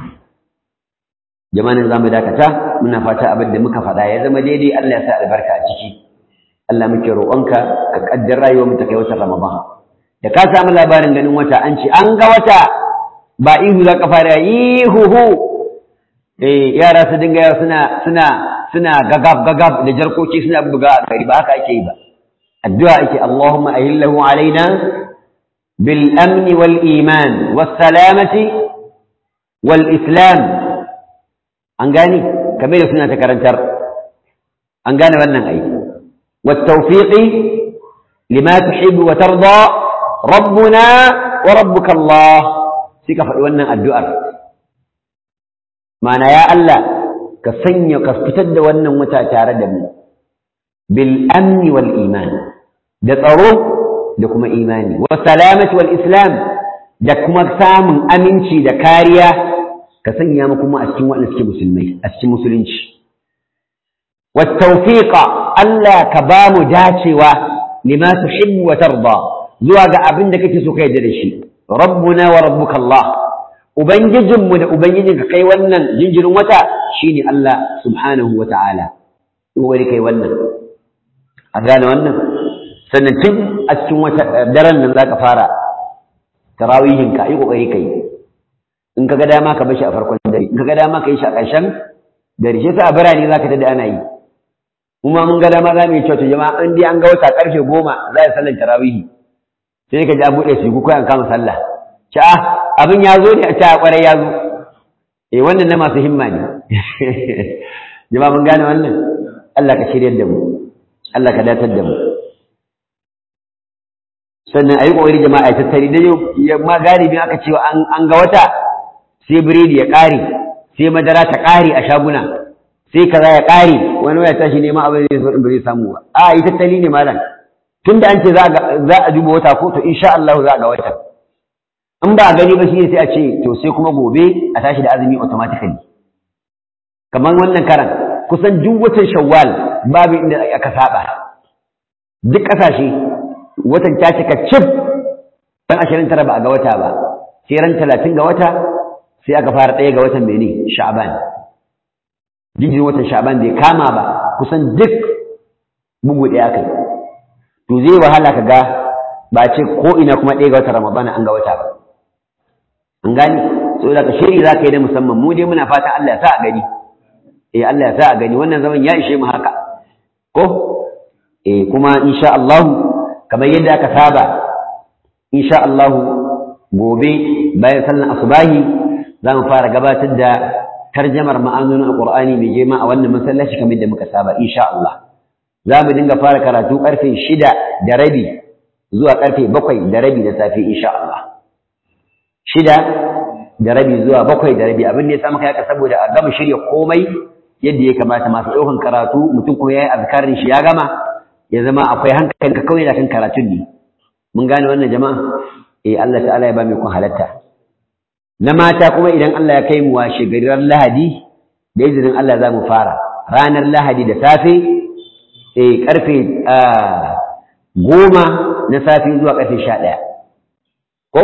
jama'an za mu dakata muna fata abin da muka faɗa ya zama daidai Allah ya sa albarka a ciki Allah muke roƙonka ka kaddar rayuwar mu ta kai watan Ramadan da ka samu labarin ganin wata an ce an ga wata ba ihu za ka fara ihu eh yara su dinga yawa suna suna suna gagab gagab da jarkoki suna buga a gari ba haka ake yi ba addu'a ake Allahumma ahillahu alaina bil amni wal iman was salamati wal islam an gani kamar da suna ta karantar an gane wannan ai wat tawfiqi lima tuhibbu wa tarda rabbuna wa rabbuka Allah sai ka faɗi wannan addu'ar ma'ana ya Allah ka sanya ka fitar da wannan wata tare da mu bil amni wal iman da tsaro da kuma imani wa salamati wal islam da kuma samun aminci da kariya ka sanya mu kuma a cikin waɗanda suke musulmai a cikin musulunci wa tawfiqa Allah ka ba mu dacewa lima tuhibbu wa tarda zuwa ga abin da kake so ka yarda da shi rabbuna wa rabbuka Allah ubangijinmu da ubangijinka kai wannan jinjirin wata shine Allah subhanahu wa ta'ala wani kai wannan a gane wannan sannan tun a cikin wata daren nan zaka fara tarawihin ka yi kokari kai in ka ga dama ka bashi a farkon dare in ka ga dama ka yi shi a ƙarshen dare shi yasa a birane zaka tada ana yi kuma mun ga dama za mu yi cewa jama'a in dai an ga wata karfe goma za a sallar tarawihi sai ka ji an buɗe su ko an kama sallah ci a abin ya zo ne a ta kwarai ya zo eh wannan na masu himma ne jama'a mun gane wannan Allah ka shiryar da mu Allah ka datar da mu sannan ayi kokari jama'a ya tattari da yau ma galibin aka cewa an an ga wata sai biredi ya ƙare sai madara ta ƙare a shaguna sai kaza ya ƙare wani ya tashi neman abin da zai ba zai samu ba a yi tattali ne malam tunda an ce za a duba wata ko to insha Allah za a ga wata in ba a gani ba shi sai a ce to sai kuma gobe a tashi da azumi automatically kamar wannan karan kusan duk watan shawwal babu inda aka saba duk kasashe watan ta cika cif ran ashirin tara ba a ga wata ba sai ran talatin ga wata sai aka fara ɗaya ga watan mene sha'ban jinjin watan sha'ban bai kama ba kusan duk bugu ɗaya aka yi to zai wahala ka ga ba ce ko ina kuma ɗaya ga watan ramadana an ga wata ba an gani so da ka shiri za ka yi da musamman mu dai muna fatan Allah ya sa a gani eh Allah ya sa a gani wannan zaman ya ishe mu haka ko eh kuma insha Allah kamar yadda aka saba insha Allah gobe bayan sallan asubahi za mu fara gabatar da tarjamar ma'anonin alqur'ani mai girma a wannan masallaci kamar yadda muka saba insha Allah za mu dinga fara karatu karfe shida da rabi zuwa karfe bakwai da rabi da safe insha Allah shida da rabi zuwa bakwai da rabi abin da ya samu kai saboda a gama shirya komai yadda ya kamata masu ɗaukan karatu mutum kuma ya yi azkarin shi ya gama ya zama akwai hankali ka kawai da kan karatun ne mun gane wannan jama'a eh Allah ta'ala ya ba mu kun halatta na mata kuma idan Allah ya kai mu washe garin Lahadi da izinin Allah za mu fara ranar Lahadi da safe eh karfe goma na safe zuwa karfe sha ɗaya ko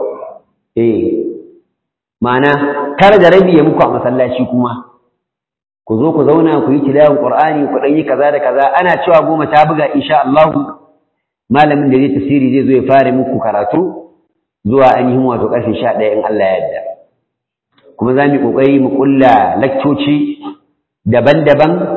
eh ma'ana kar da rabi ya muku a masallaci kuma ku zo ku zauna ku yi tilawan qur'ani ku dan yi kaza da kaza ana cewa goma ta buga insha Allah malamin da zai tafsiri zai zo ya fara muku karatu zuwa ainihin wato karfe 11 in Allah ya yarda kuma za mu kokari mu kulla lakcoci daban-daban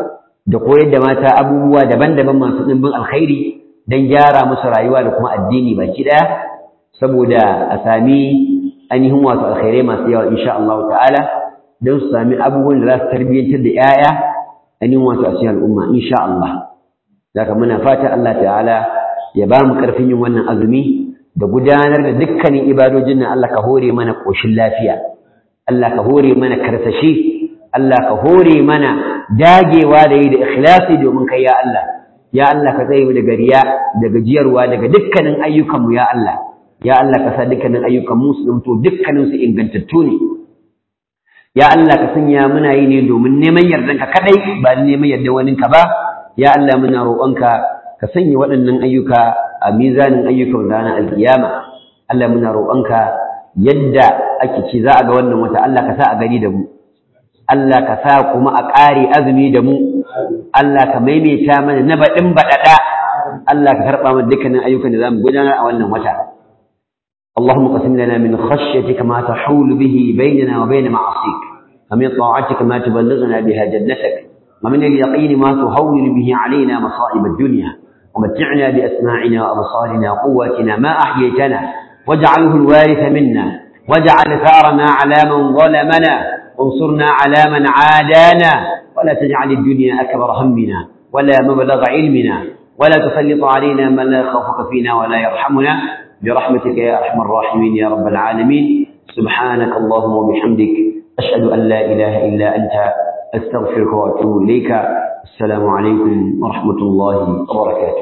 da koyar da mata abubuwa daban-daban masu ɗimbin alkhairi don gyara musu rayuwa da kuma addini baki ɗaya saboda a sami ainihin wato alkhairai masu yawa insha Allah ta'ala don su sami abubuwan da za su tarbiyyantar da 'ya'ya ainihin wato a cikin al'umma insha Allah zaka muna fata Allah ta'ala ya ba mu ƙarfin yin wannan azumi da gudanar da dukkanin ibadojin nan Allah ka hore mana ƙoshin lafiya Allah ka hore mana karsashi Allah ka hore mana dagewa da yi da ikhlasi domin kai ya Allah ya Allah ka tsaye daga riya daga jiyarwa daga dukkanin ayyukanmu ya Allah ya Allah ka sa dukkanin ayyukan mu su zanto dukkanin su ingantattu ne ya Allah ka sanya muna yi ne domin neman yardanka kadai ba neman yardan waninka ba ya Allah muna roƙonka ka sanya waɗannan ayyuka a mizanin ayyukan ranar alkiyama Allah muna roƙonka yadda ake ci za a ga wannan wata Allah ka sa a gani da mu Allah ka sa kuma a ƙare azumi da mu Allah ka maimaita mana na baɗin baɗaɗa Allah ka karɓa mana dukkanin ayyukan da za mu gudanar a wannan wata اللهم قسم لنا من خشيتك ما تحول به بيننا وبين معاصيك ومن طاعتك ما تبلغنا بها جنتك ومن اليقين ما تهون به علينا مصائب الدنيا ومتعنا بأسماعنا وأبصارنا وقواتنا ما أحييتنا واجعله الوارث منا واجعل ثارنا على من ظلمنا وانصرنا على من عادانا ولا تجعل الدنيا أكبر همنا ولا مبلغ علمنا ولا تسلط علينا من لا يخافك فينا ولا يرحمنا برحمتك يا أرحم الراحمين يا رب العالمين سبحانك اللهم وبحمدك أشهد أن لا إله إلا أنت أستغفرك وأتوب إليك السلام عليكم ورحمة الله وبركاته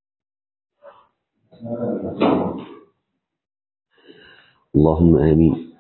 اللهم آمين